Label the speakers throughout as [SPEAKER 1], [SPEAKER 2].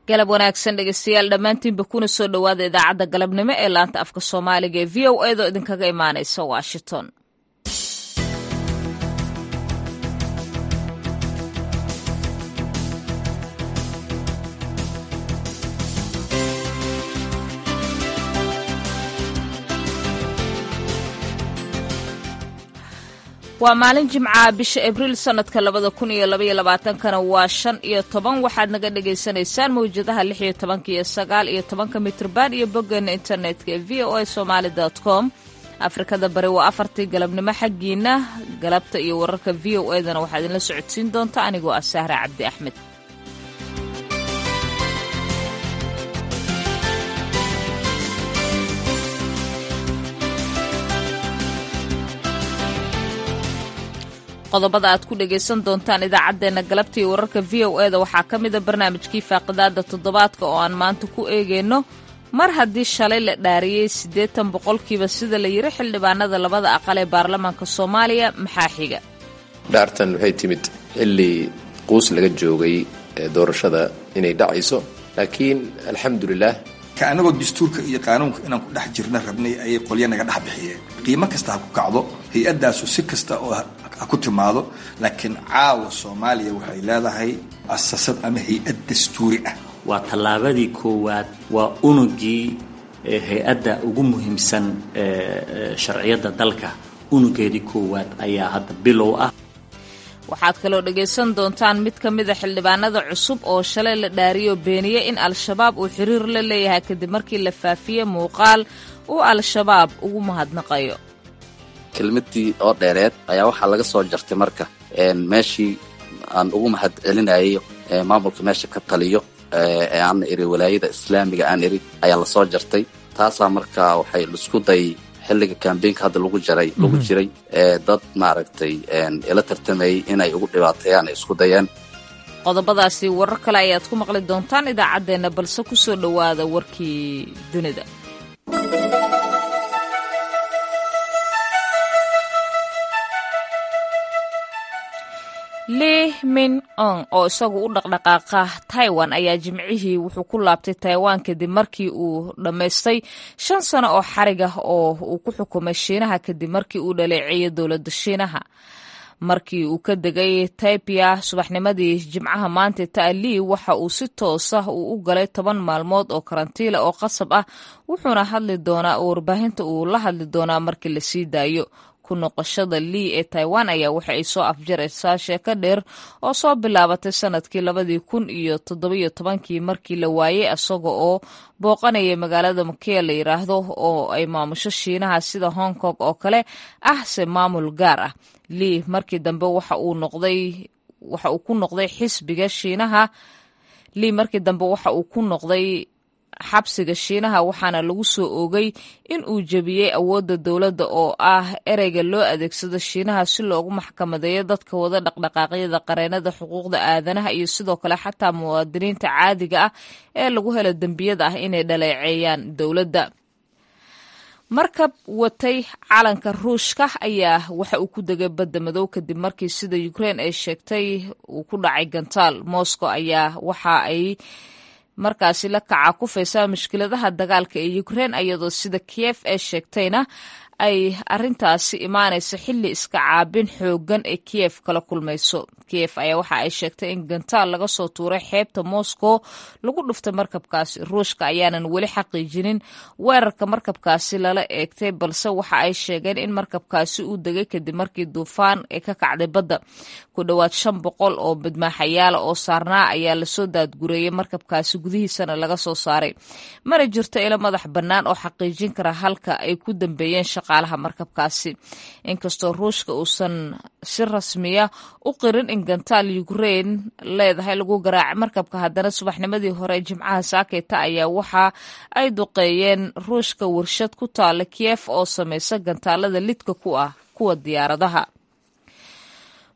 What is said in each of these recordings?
[SPEAKER 1] galab wanaagsan dhegeystayaal dhammaantiinba kuna soo dhowaada idaacadda galabnimo ee laanta afka soomaaliga ee v o edo idinkaga imaanaysa washington waa maalin jimcaha bisha abriil sanadka labada kun iyo labaiyo labaatankana waa shan iyo toban waxaad naga dhagaysanaysaan mawjadaha lix iyo tobanka iyo sagaal iyo tobanka mitrban iyo boggeena internetka ee v o a somaali com afrikada bari waa afartii galabnimo xaggiina galabta iyo wararka v o edana waxaa idinla socodsiin doonta anigoo ah sahra cabdi axmed qodobada aad ku dhagaysan doontaan idaacaddeenna galabta iyo wararka v o e da waxaa ka mida barnaamijkii faaqidaada toddobaadka oo aan maanta ku eegayno mar haddii shalay la dhaariyey siddeetan boqolkiiba sida la yiri xildhibaanada labada aqal ee baarlamaanka soomaaliya maxaa xiga
[SPEAKER 2] dhaartan waxay timid xilli quus laga joogay doorashada inay dhacayso laakiin alxamdulilah
[SPEAKER 3] ka annagoo dastuurka iyo qaanuunka inaan ku dhex jirna rabnay ayay qolyo naga dhex bixiyeen qiimo kasta ha ku kacdo hay-addaasu si kasta oo ha ku timaado laakiin caawa soomaaliya waxay leedahay asasad ama hay-ad dastuuri ah
[SPEAKER 4] waa tallaabadii koowaad waa unugii hay-adda ugu muhiimsan sharciyadda dalka unugeedii koowaad ayaa hadda bilow ah
[SPEAKER 1] waxaad kaloo dhagaysan doontaan mid ka mida xildhibaanada cusub oo shalay la dhaariyo beeniye in al-shabaab uu xiriir la leeyahay kadib markii la faafiyey muuqaal uu al-shabaab ugu mahadnaqayo
[SPEAKER 5] kelmadii oo dheereed ayaa waxaa laga soo jartay marka meeshii aan ugu mahad celinayo maamulka meesha ka taliyo ee aan iri walaayada islaamiga aan iri ayaa lasoo jartay taasaa marka waxay isku day xilliga kambeynka hadda lagu jaray lagu jiray dad maaragtay ila tartamayay inay ugu dhibaateeyaan ay isku dayeen
[SPEAKER 1] qodobadaasi warar kale ayaad ku maqli doontaan idaacaddeenna balse ku soo dhowaada warkii dunida li min ong oo isagu u dhaqdhaqaaqa taiwan ayaa jimcihii wuxuu ku laabtay taiwan kadib markii uu dhammaystay shan sano oo xarig ah oo uu ku xukumay shiinaha kadib markii uu dhaleeceeyay dowladda shiinaha markii uu ka degay taipia subaxnimadii jimcaha maanta ta'lii waxa uu si toosa uu u galay toban maalmood oo karantiila oo qasab ah wuxuuna hadli doonaa oo warbaahinta uu la hadli doonaa markii la sii daayo ku noqoshada lii ee taiwan ayaa waxa ay soo afjaraysaa sheeko dheer oo soo bilaabatay sanadkii labadii kun iyo toddobiyo tobankii markii la waayey isaga oo booqanaya magaalada makea la yiraahdo oo ay maamusho shiinaha sida hong kong oo kale ah se maamul gaar ah lii markii dambe waxa uu noqday waxa uu ku noqday xisbiga shiinaha lii markii dambe waxa uu ku noqday xabsiga shiinaha waxaana lagu soo oogay in uu jebiyey awoodda dowladda oo ah ereyga loo adeegsado shiinaha si loogu maxkamadeeyo dadka wada dhaqdhaqaaqyada qareenada xuquuqda aadanaha iyo sidoo kale xataa muwaadiniinta caadiga ah ee lagu helo dembiyada ah inay dhaleeceeyaan dowladda markab watay calanka ruushka ayaa waxa uu ku degay badda madow kadib markii sida ukrein ay sheegtay uu ku dhacay gantaal moscow ayaa waxa ay markaasi la kaca kufaysaa mushkiladaha dagaalka ee ukrein iyadoo sida kiyef ee sheegtayna ay arintaasi imaanayso xilli iska caabin xoogan ee kiyef kala kulmayso kiyef ayaa waxa ay sheegtay in gantaal laga soo tuuray xeebta moscow lagu dhuftay markabkaasi ruushka ayaanan weli xaqiijinin weerarka markabkaasi lala eegtay balse waxa ay sheegeen in markabkaasi uu degay kadib markii duufaan ay ka kacday badda ku dhowaad shan boqol oo badmaaxayaala oo saarnaa ayaa lasoo daadgureeyey markabkaasi gudihiisana laga soo saaray mana jirto ilo madax bannaan oo xaqiijin kara halka ay ku dambeeyeen shaqaalaha markabkaasi inkastoo ruushka uusan si rasmiya u qirin in gantaal ukrein leedahay lagu garaacay markabka haddana subaxnimadii hore jimcaha saakeyta ayaa waxa ay duqeeyeen ruushka warshad ku taala kiyef oo samaysa gantaalada lidka ku ah kuwa diyaaradaha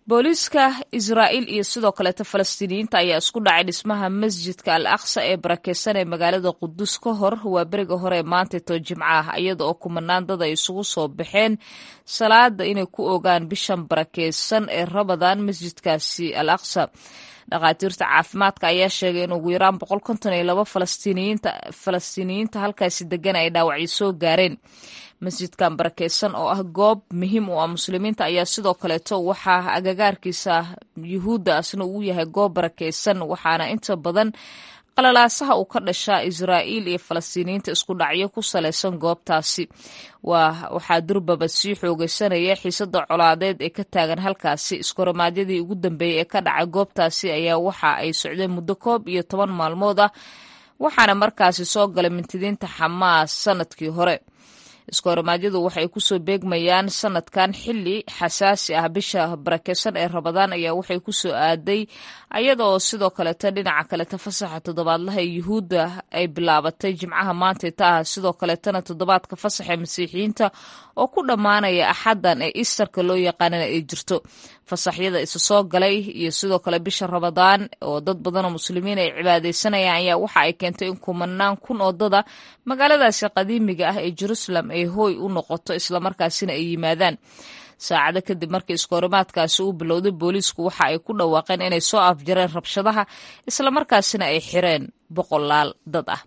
[SPEAKER 1] booliiska israa'iil iyo sidoo kaleeta falastiiniyiinta ayaa isku dhacay dhismaha masjidka al aqsa ee barakeysan ee magaalada qudus ka hor waa beriga hore ee maantato jimco ah iyada oo kumanaan dad ay isugu soo baxeen salaada inay ku ogaan bishan barakeysan ee rabadaan masjidkaasi al aqsa dhakhaatiirta caafimaadka ayaa sheegay in ugu yaraan boqol konton iyo labo falastiiniyiinta halkaasi degan ay dhaawacyo soo gaareen masjidkan barakeysan oo ah goob muhiim u ah muslimiinta ayaa sidoo kaleeto waxaa agagaarkiisa yuhuudda asna uu yahay goob barakeysan waxaana inta badan qalalaasaha uu ka dhashaa israa'iil iyo falastiiniyiinta isku dhacyo ku salaysan goobtaasi waxaa durbaba sii xoogeysanaya xiisada colaadeed ee ka taagan halkaasi iskoramaadyadii ugu dambeeyey ee ka dhacay goobtaasi ayaa waxa ay socdeen muddo koob iyo toban maalmood ah waxaana markaasi soo galay mintidiinta xamaas sanadkii hore iskoormaadyadu waxay kusoo beegmayaan sanadkan xili xasaasi ah bisha barakeysan ee rabadaan ayaa waxay kusoo aaday ayadaoo sidoo kaleeta dhinaca kaleta fasaxa toddobaadlaha ee yuhuudda ay bilaabatay jimcaha maantayta ah sidoo kaleetana toddobaadka fasaxa masiixiyiinta oo ku dhammaanaya axaddan ee istarka loo yaqaanana ay jirto fasaxyada isa soo galay iyo sidoo kale bisha rabadaan oo dad badanoo muslimiin ay cibaadeysanayaan ayaa waxa ay keentay in kumanaan kun oo dada magaaladaasi qadiimiga ah ee jerusalem ay hooy u noqoto islamarkaasina ay yimaadaan saacado kadib markii iskoorimaadkaasi uu bilowday booliisku waxa ay ku dhawaaqeen inay soo afjareen rabshadaha islamarkaasina ay xireen boqolaal dad ah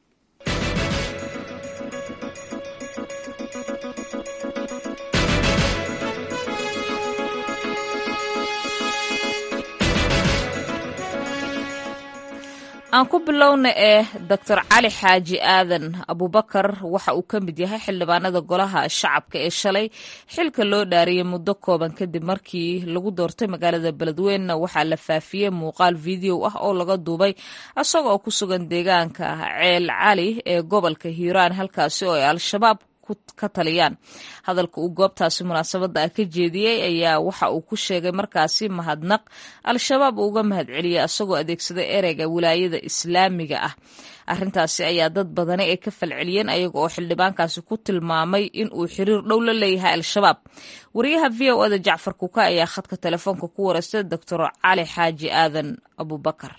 [SPEAKER 1] aan ku bilowna ee doctor cali xaaji aadan abubakar waxa uu ka mid yahay xildhibaanada golaha shacabka ee shalay xilka loo dhaariyey muddo kooban kadib markii lagu doortay magaalada beledweynna waxaa la faafiyey muuqaal video ah oo laga duubay isagoo ku sugan deegaanka ceel cali ee gobolka hiiraan halkaasi oo ay al-shabaab ka taliyaan hadalka uu goobtaasi munaasabadda ah ka jeediyey ayaa waxa uu ku sheegay markaasi mahadnaq al-shabaab uu uga mahad celiyay isagoo adeegsaday ereyga wilaayada islaamiga ah arrintaasi ayaa dad badani ay ka falceliyeen ayaga oo xildhibaankaasi ku tilmaamay in uu xiriir dhow la leeyahay al-shabaab wariyaha v o ada jacfar kuka ayaa khadka telefoonka ku wareystay doctor cali xaaji aadan abubakar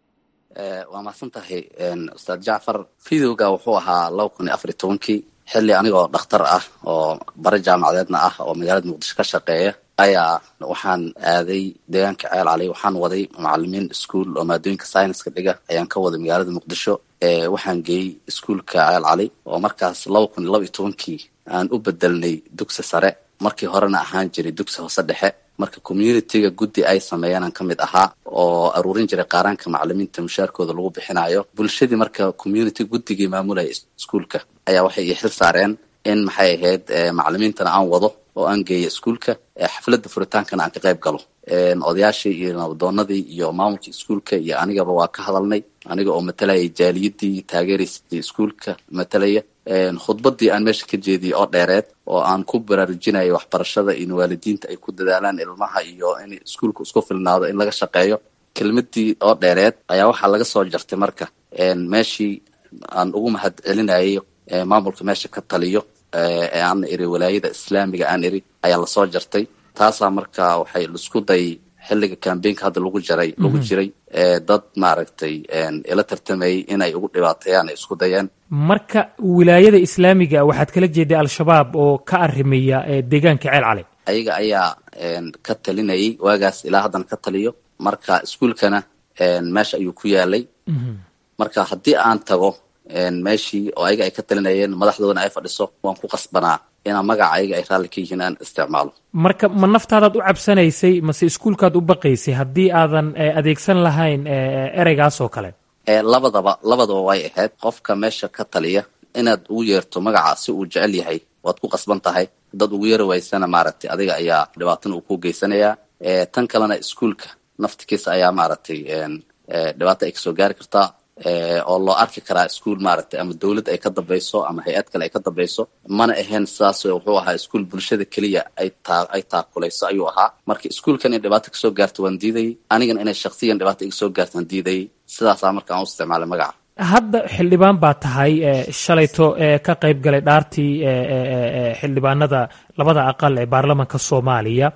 [SPEAKER 5] waa mahadsan tahay ustaad jacfar videoga wuxuu ahaa laba kun iyo afar iyo tobankii xilli anigoo dhakhtar ah oo bare jaamacadeedna ah oo magaalada muqdisho ka shaqeeya ayaa waxaan aaday deegaanka ceel cali waxaan waday macalimiin ischool oo maadooyinka scienska dhiga ayaan ka waday magaalada muqdisho waxaan geeyey ischoolka ceel cali oo markaas laba kun iyo laba iyo tobankii aan u bedelnay dugsi sare markii horena ahaan jiray dugsi hoose dhexe marka communityga guddi ay sameeyeenaan ka mid ahaa oo aruurin jiray qaaraanka macalimiinta mushaarkooda lagu bixinayo bulshadii marka community guddigii maamulaya iskuolka ayaa waxay ii xil saareen in maxay ahayd macalimiintana aan wado oo aan geeyo iskuolka xafladda furitaankana aan ka qayb galo odayaashii iyo nabadoonadii iyo maamulkii iskuolka iyo anigaba waa ka hadalnay aniga oo matalayay jaaliyadii taageeraysay iskuolka matalaya khudbadii aan meesha ka jeediyey oo dheereed oo aan ku baraarujinayay waxbarashada in waalidiinta ay ku dadaalaan ilmaha iyo in iskuolka isku filnaado in laga shaqeeyo kelmadii oo dheereed ayaa waxaa laga soo jartay marka meeshii aan ugu mahad celinayay maamulka meesha ka taliyo ee aan iri walaayada islaamiga aan iri ayaa lasoo jartay taasaa marka waxay isku dayay xilliga cambaynka hadda lagu jaray lagu jiray dad maaragtay ila tartamayay inay ugu dhibaateeyaan ay isku dayeen
[SPEAKER 6] marka wilaayada islaamiga waxaad kala jeeday al-shabaab oo ka arimaya deegaanka ceel cali
[SPEAKER 5] ayaga ayaa ka talinayay waagaas ilaa haddana ka taliyo marka iskuolkana meesha ayuu ku yaalay marka haddii aan tago meeshii oo ayaga ay ka talinayeen madaxdoodana ay fadhiso waan ku qasbanaa inaa magaca ayaga ay raalli ka yihiin aan isticmaalo
[SPEAKER 6] marka ma naftaadaad u cabsanaysay mase iskuolkaad u baqaysay haddii aadan adeegsan lahayn ereygaas oo kale
[SPEAKER 5] labadaba labadaba way ahayd qofka meesha ka taliya inaad ugu yeerto magaca si uu jecel yahay waad ku qasban tahay dad ugu yeeri waysana maaragtay adiga ayaa dhibaatana uu ku geysanayaa tan kalena iskuolka naftikiisa ayaa maaragtay dhibaato ay kasoo gaari kartaa oo loo arki karaa ischool maaragtay ama dawlad ay ka dambayso ama hay-ad kale ay ka dambayso mana ahayn sidaas wuxuu ahaa ischool bulshada keliya ay taa ay taakulayso ayuu ahaa marka ischoolkan in dhibaato kasoo gaarto waan diidayay anigana inay shaksiyan dhibaato iga soo gaarto waan diidayay sidaasaa marka aan u isticmaalay magaca
[SPEAKER 6] hadda xildhibaan baa tahay shalayto ka qayb galay dhaartii xildhibaanada labada aqal ee baarlamanka soomaaliya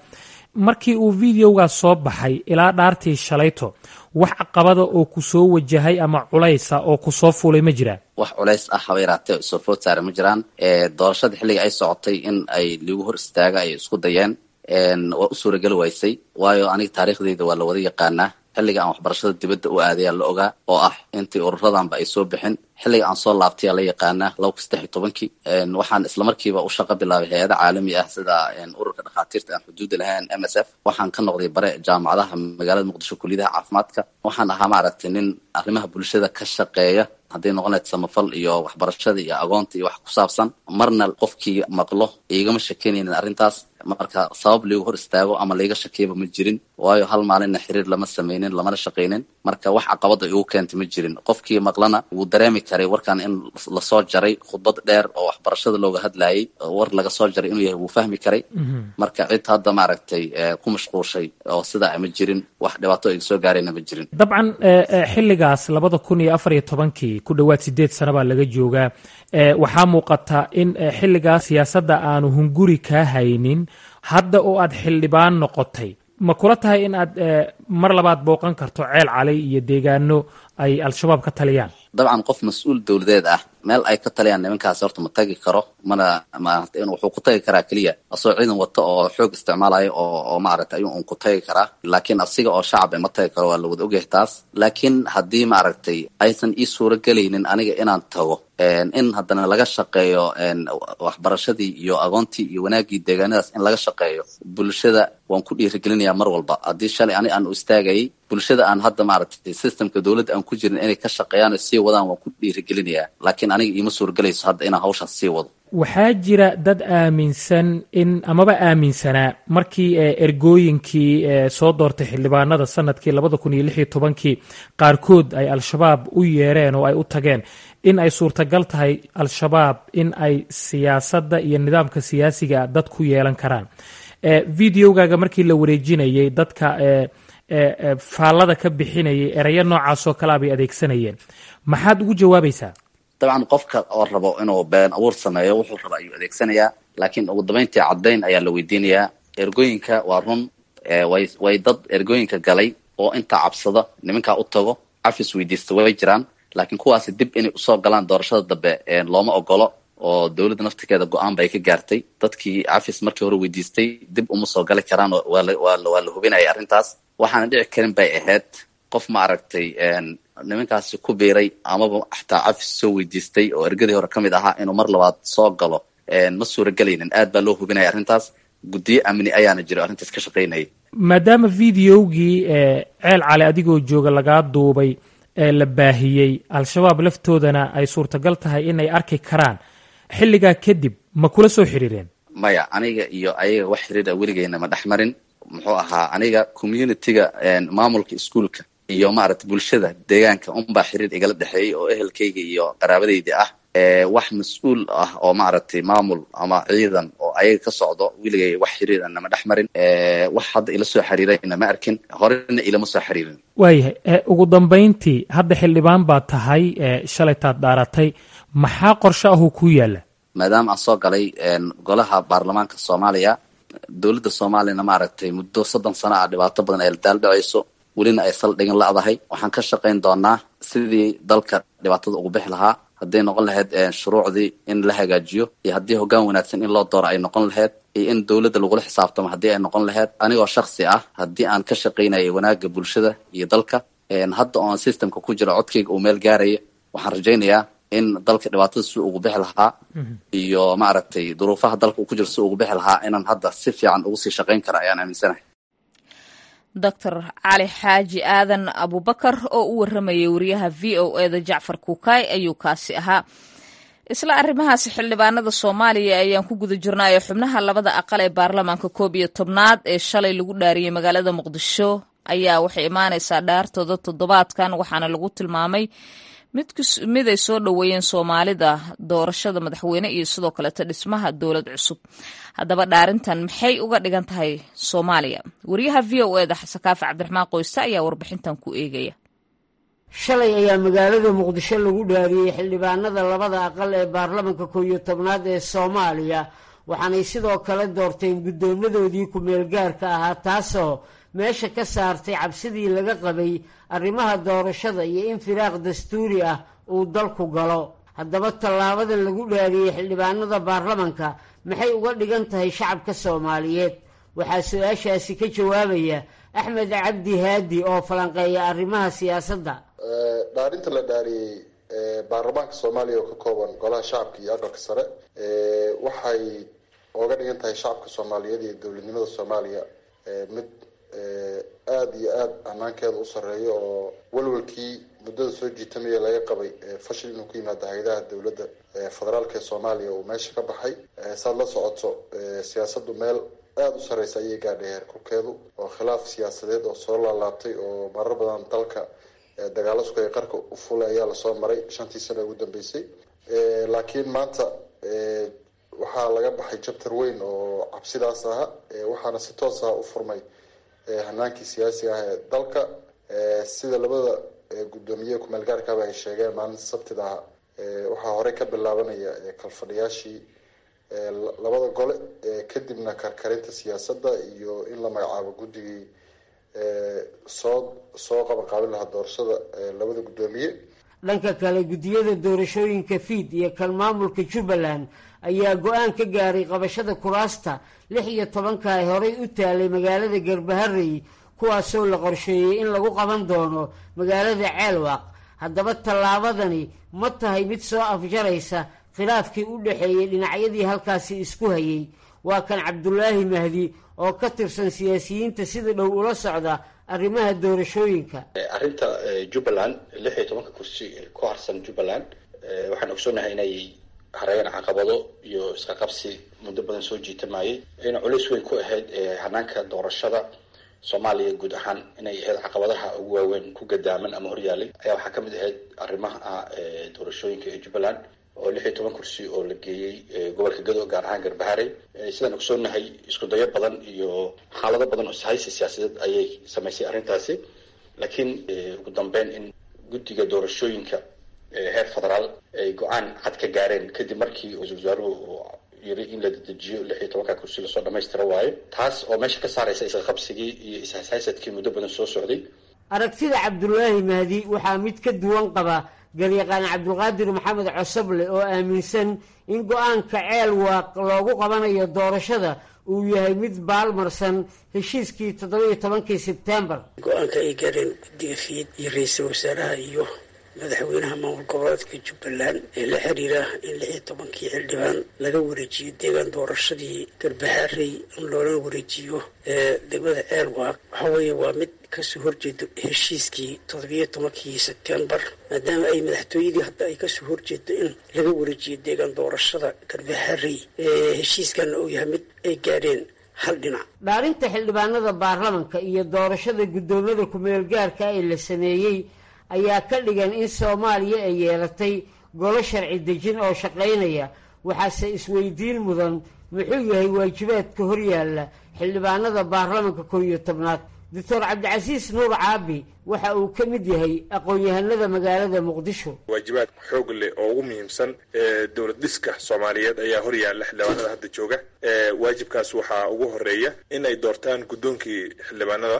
[SPEAKER 6] markii uu videogaas soo baxay ilaa dhaartii shalayto wax caqabada oo ku soo wajahay ama culaysa oo ku soo fuulay ma jiraan
[SPEAKER 5] wax culays ah haba yaraatee soo food saare ma jiraan doorashada xilliga ay socotay in ay liigu hor istaaga ay isku dayeen waa u suurageli waysay waayo aniga taariikhdeyda waa la wada yaqaanaa xilliga aan waxbarashada dibadda u aadayaa la ogaa oo ah intii ururadanba ay soo bixin xilliga aan soo laabtayaa la yaqaanaa laba kun saddex iyo tobankii waxaan islamarkiiba u shaqo bilaabay hay-ada caalami ah sida ururka dhakhaatiirta aan xuduudda lahayn m s f waxaan ka noqday bare jaamacadaha magaalada muqdisho kuliyadaha caafimaadka waxaan ahaa maaragtay nin arrimaha bulshada ka shaqeeya hadday noqon lahayd samafal iyo waxbarashada iyo agoonta iyo wax ku saabsan marna qofkii maqlo igama shakenaynin arrintaas marka sabab liigu hor istaago ama laiga shakiyaba ma jirin waayo hal maalinna xiriir lama sameynin lamana shaqaynin marka wax caqabada igu keentay ma jirin qofkii maqlana wuu dareemi karay warkan in lasoo jaray khudbad dheer oo waxbarashada looga hadlayay war laga soo jaray inuu yahay wuu fahmi karay marka cid hadda maaragtay ku mashquushay oo sidaa ma jirin wax dhibaato iga soo gaarayna ma jirin
[SPEAKER 6] dabcan xilligaas labada kun iyo afar iyo tobankii ku dhowaad sideed sano baa laga joogaa waxaa muuqata in xilligaas siyaasadda aanu hunguri kaa haynin hadda oo aad xildhibaan noqotay ma kula tahay in aad mar labaad booqan karto ceel cali iyo deegaano ay al-shabaab ka taliyaan
[SPEAKER 5] dabcan qof mas-uul dowladeed ah meel ay ka taliyaan nimankaasi horta ma tagi karo mana maarata wuxuu ku tagi karaa keliya asoo ciidan wata oo xoog isticmaalayo oo oo maaragtay ayuu un ku tagi karaa laakiin asiga oo shacab ma tagi karo waa la wada ogyahay taas laakiin haddii maaragtay aysan ii suuro gelaynin aniga inaan tago in haddana laga shaqeeyo waxbarashadii iyo agoontii iyo wanaaggii deegaanadaas in laga shaqeeyo bulshada waan ku dhiirigelinayaa mar walba haddii shalay ani aan u istaagayay bulshada aan hadda maaragtay systemka dowladda aan ku jirin inay ka shaqeeyaan oo sii wadaan waan ku dhiirigelinayaa laakiin aniga iima suurgelayso hadda inaan hawshaas sii wado
[SPEAKER 6] waxaa jira dad aaminsan in amaba aaminsanaa markii ergooyinkii soo doortay xildhibaanada sanadkii labada kun iyo lix iyo tobankii qaarkood ay al-shabaab u yeereen oo ay u tageen in ay suurtagal tahay al-shabaab in ay siyaasadda iyo nidaamka siyaasiga dad ku yeelan karaan videogaaga markii la wareejinayay dadka faallada ka bixinayay erayo noocaasoo kalea bay adeegsanayeen maxaad ugu jawaabaysaa
[SPEAKER 5] dabcan qofka oo rabo inuu been abuur sameeyo wuxuu raba ayuu adeegsanayaa laakiin ugu dambayntii caddayn ayaa la weydiinayaa ergooyinka waa run way way dad ergooyinka galay oo intaa cabsada nimankaa u tago cafis weydiista way jiraan laakiin kuwaasi dib inay usoo galaan doorashada dambe looma ogolo oo dowladda naftirkeeda go-aan bay ka gaartay dadkii cafis markii hore weydiistay dib uma soo gali karaan waa la hubinaya arrintaas waxaana dhici karin bay ahayd qof ma aragtay nimankaasi ku biiray amaba xataa cafis soo weydiistay oo ergadii hore ka mid ahaa inuu mar labaad soo galo ma suuragelaynin aad baa loo hubinaya arrintaas guddiyo amni ayaana jiro arrintaas ka shaqaynayay
[SPEAKER 6] maadaama videogii ceel cali adigoo jooga lagaa duubay ee la baahiyey al-shabaab laftoodana ay suurtagal tahay inay arki karaan xilligaa kadib ma kula soo xiriireen
[SPEAKER 5] maya aniga iyo ayaga wax xiriira weligeyna ma dhex marin muxuu ahaa aniga communitiga maamulka iskuolka iyo maaragtay bulshada deegaanka unbaa xiriir igala dhexeeyey oo ehelkayga iyo qaraabadayda ah wax mas-uul ah oo maaragtay maamul ama ciidan oo ayaga ka socdo weligay wax xiriir nama dhex marin wax hadda ila soo xiriirayna ma arkin horena ilama soo xiriirin
[SPEAKER 6] waayahay ugu dambayntii hadda xildhibaan baa tahay shalaytaad dhaaratay maxaa qorshe ahuu ku yaalla
[SPEAKER 5] maadaama aan soo galay golaha baarlamaanka soomaaliya dowladda soomaaliyana maaragtay muddo soddon sano ah dhibaato badan ay daaldhacayso welina ay saldhigin la-dahay waxaan ka shaqayn doonaa sidii dalka dhibaatada ugu bixi lahaa hadday noqon lahayd shuruucdii in la hagaajiyo iyo haddii hoggaan wanaagsan in loo dooro ay noqon lahayd iyo in dowladda lagula xisaabtamo haddii ay noqon lahayd anigoo shaksi ah haddii aan ka shaqaynayay wanaagga bulshada iyo dalka hadda oon systemka ku jiro codkayga uu meel gaaraya waxaan rajaynayaa in dalka dhibaatada si ugu bixi lahaa iyo maaragtay duruufaha dalka uu ku jiro si ugu bixi lahaa inaan hadda si fiican ugu sii shaqayn kara ayaan aaminsanahay
[SPEAKER 1] doctor cali xaaji aadan abubakar oo u waramayay wariyaha v o eda jacfar kuukay ayuu kaasi ahaa isla arrimahaasi xildhibaanada soomaaliya ayaan ku guda jirnaayo xubnaha labada aqal ee baarlamaanka koob iyo tobnaad ee shalay lagu dhaariyey magaalada muqdisho ayaa waxay imaanaysaa dhaartooda toddobaadkan waxaana lagu tilmaamay mid ay soo dhoweeyeen soomaalida doorashada madaxweyne iyo sidoo kaleeto dhismaha dowlad cusub haddaba dhaarintan maxay uga dhigan tahay soomaaliya wariyaha v o eda xasan kaafi cabdiraxmaan qoyste ayaa warbixintan ku eegaya
[SPEAKER 7] shalay ayaa magaalada muqdisho lagu dhaariyey xildhibaanada labada aqal ee baarlamanka koow iyo tobnaad ee soomaaliya waxaanay sidoo kale doorteen guddoomadoodii ku-meelgaarka ahaa taasoo meesha ka saartay cabsidii laga qabay arrimaha doorashada iyo in firaaq dastuuri ah uu dalku galo haddaba tallaabadan lagu dhaariyey xildhibaanada baarlamanka maxay uga dhigan tahay shacabka soomaaliyeed waxaa su-aashaasi ka jawaabaya axmed cabdi haadi oo falanqeeya arrimaha siyaasadda
[SPEAKER 8] dhaarinta la dhaariyey baarlamaanka soomaaliya oo ka kooban golaha shacabka iyo aqalka sare waxay oga dhigan tahay shacabka soomaaliyeed iyo dowladnimada soomaaliya mid aada iyo aada hanaankeeda u sarreeyo oo walwalkii muddada soo jiitamaya laga qabay fashil inuu ku yimaado hay-adaha dowladda federaalka ee soomaaliya uu meesha ka baxay saad la socoto siyaasaddu meel aada u sarreysa ayay gaadhay heerkulkeedu oo khilaaf siyaasadeed oo soo laalaabtay oo marar badan dalka dagaalo sukaya qarka u fulay ayaa lasoo maray shantii sano ugu dambeysay laakiin maanta waxaa laga baxay jabtar weyn oo cabsidaas aha waxaana si toos ah u furmay hanaankii siyaasiga ah ee dalka sida labada guddoomiye kumeel gaarkaaba ay sheegeen maalinta sabtida ah waxaa horey ka bilaabanaya kalfadhiyaashii labada gole kadibna karkarinta siyaasadda iyo in la magacaabo guddigii soo soo qabanqaabin lahaa doorashada labada guddoomiye
[SPEAKER 7] dhanka kale guddiyada doorashooyinka fiid iyo kan maamulka jubbaland ayaa go-aan ka gaaray qabashada kuraasta lix iyo tobanka ay horey u taalay magaalada garbaharey kuwaasoo la qorsheeyey in lagu qaban doono magaalada ceelwaaq haddaba tallaabadani ma tahay mid soo afjaraysa khilaafkii u dhexeeyey dhinacyadii halkaasi isku hayay waa kan cabdulaahi mahdi oo ka tirsan siyaasiyiinta sida dhow ula socda arrimaha doorashooyinka
[SPEAKER 9] arrinta jubbaland lix iyo tobanka kursi ku harsan jubbaland waxaan ogsoonahay inay hareeyeen caqabado iyo iska qabsi muddo badan soo jiitamayay ayna culays weyn ku ahayd hanaanka doorashada soomaaliya guud ahaan inay ahayd caqabadaha ugu waaweyn ku gadaaman ama horyaalay ayaa waxaa kamid ahayd arrimaha doorashooyinka ee jubbaland oo lix iyo toban kursi oo la geeyey gobolka gado gaar ahaan garbaharey sidaan ogsoonahay isku dayo badan iyo xaalado badan oo ishaysi siyaasadeed ayay samaysay arrintaasi laakiin ugu dambeyn in guddiga doorashooyinka heer federaal ay go-aan cad ka gaareen kadib markii ra-isul wasaaruhu yiri in la dedejiyo lix iyo tobanka kursi lasoo dhamaystira waayo taas oo meesha ka saaraysa isqabsigii iyo ishaysadkii muddo badan soo socday
[SPEAKER 7] aragtida cabdulaahi mahdi waxaa mid ka duwan qaba garyaqaan cabdulqaadir maxamed cosoble oo aaminsan in go-aanka ceel waaq loogu qabanayo doorashada uu yahay mid baalmarsan heshiiskii toddoba-iyo tobankii sebtembar
[SPEAKER 10] go-aanka ay gaareen guddiga fiid iyo ra-iisul wasaaraha iyo madaxweynaha maamul goboleedka jubbaland ee la xiriira in lix iyo tobankii xildhibaan laga wareejiyo deegaan doorashadii garbahaarey in loola wareejiyo degmada ceelwaaq waxa weeye waa mid kasoo horjeedo heshiiskii toddobiyo tobankii sebtembar maadaama ay madaxtooyadii hadda ay kasoo horjeedo in laga wareejiyo deegaan doorashada garbahaarey heshiiskanna uu yahay mid ay gaadheen hal dhinac
[SPEAKER 7] dhaarinta xildhibaanada baarlamanka iyo doorashada guddoomada ku-meel gaarka ee la sameeyey ayaa ka dhigan in soomaaliya ay yeelatay golo sharci dejin oo shaqaynaya waxaase isweydiin mudan muxuu yahay waajibaadka horyaalla xildhibaanada baarlamanka kow iyo tobnaad doctor cabdicasiis nuur caabi waxa uu ka mid yahay aqoon-yahanada magaalada muqdisho
[SPEAKER 11] waajibaad xoog leh oo ugu muhiimsan dowlad dhiska soomaaliyeed ayaa horyaalla xildhibaanada hadda jooga waajibkaas waxaa ugu horeeya in ay doortaan guddoonkii xildhibaanada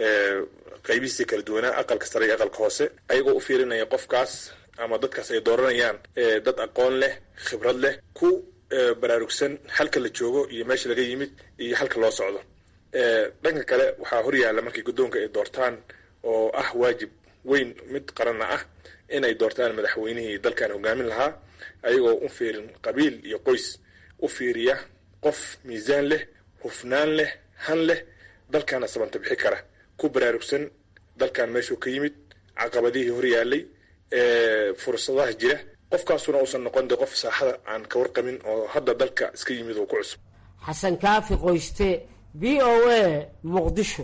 [SPEAKER 11] qaybihiisii kala duwanaa aqalka sare iyo aqalka hoose ayagoo u fiirinaya qofkaas ama dadkaas ay dooranayaan dad aqoon leh khibrad leh ku baraarugsan halka la joogo iyo meesha laga yimid iyo halka loo socdo dhanka kale waxaa horyaalla markii guddoonka ay doortaan oo ah waajib weyn mid qaranna ah inay doortaan madaxweynihii dalkan hogaamin lahaa ayagoo u fiirin qabiil iyo qoys u fiiriya qof miisaan leh hufnaan leh han leh dalkaana sabanta bixi kara ku baraarugsan dalkan meeshuu ka yimid caqabadihii horyaalay fursadaha jira qofkaasuna uusan noqon de qof saaxada aan ka warqabin oo hadda dalka iska yimid oo ku cusub
[SPEAKER 7] xasan kaafi qoyste v o a muqdisho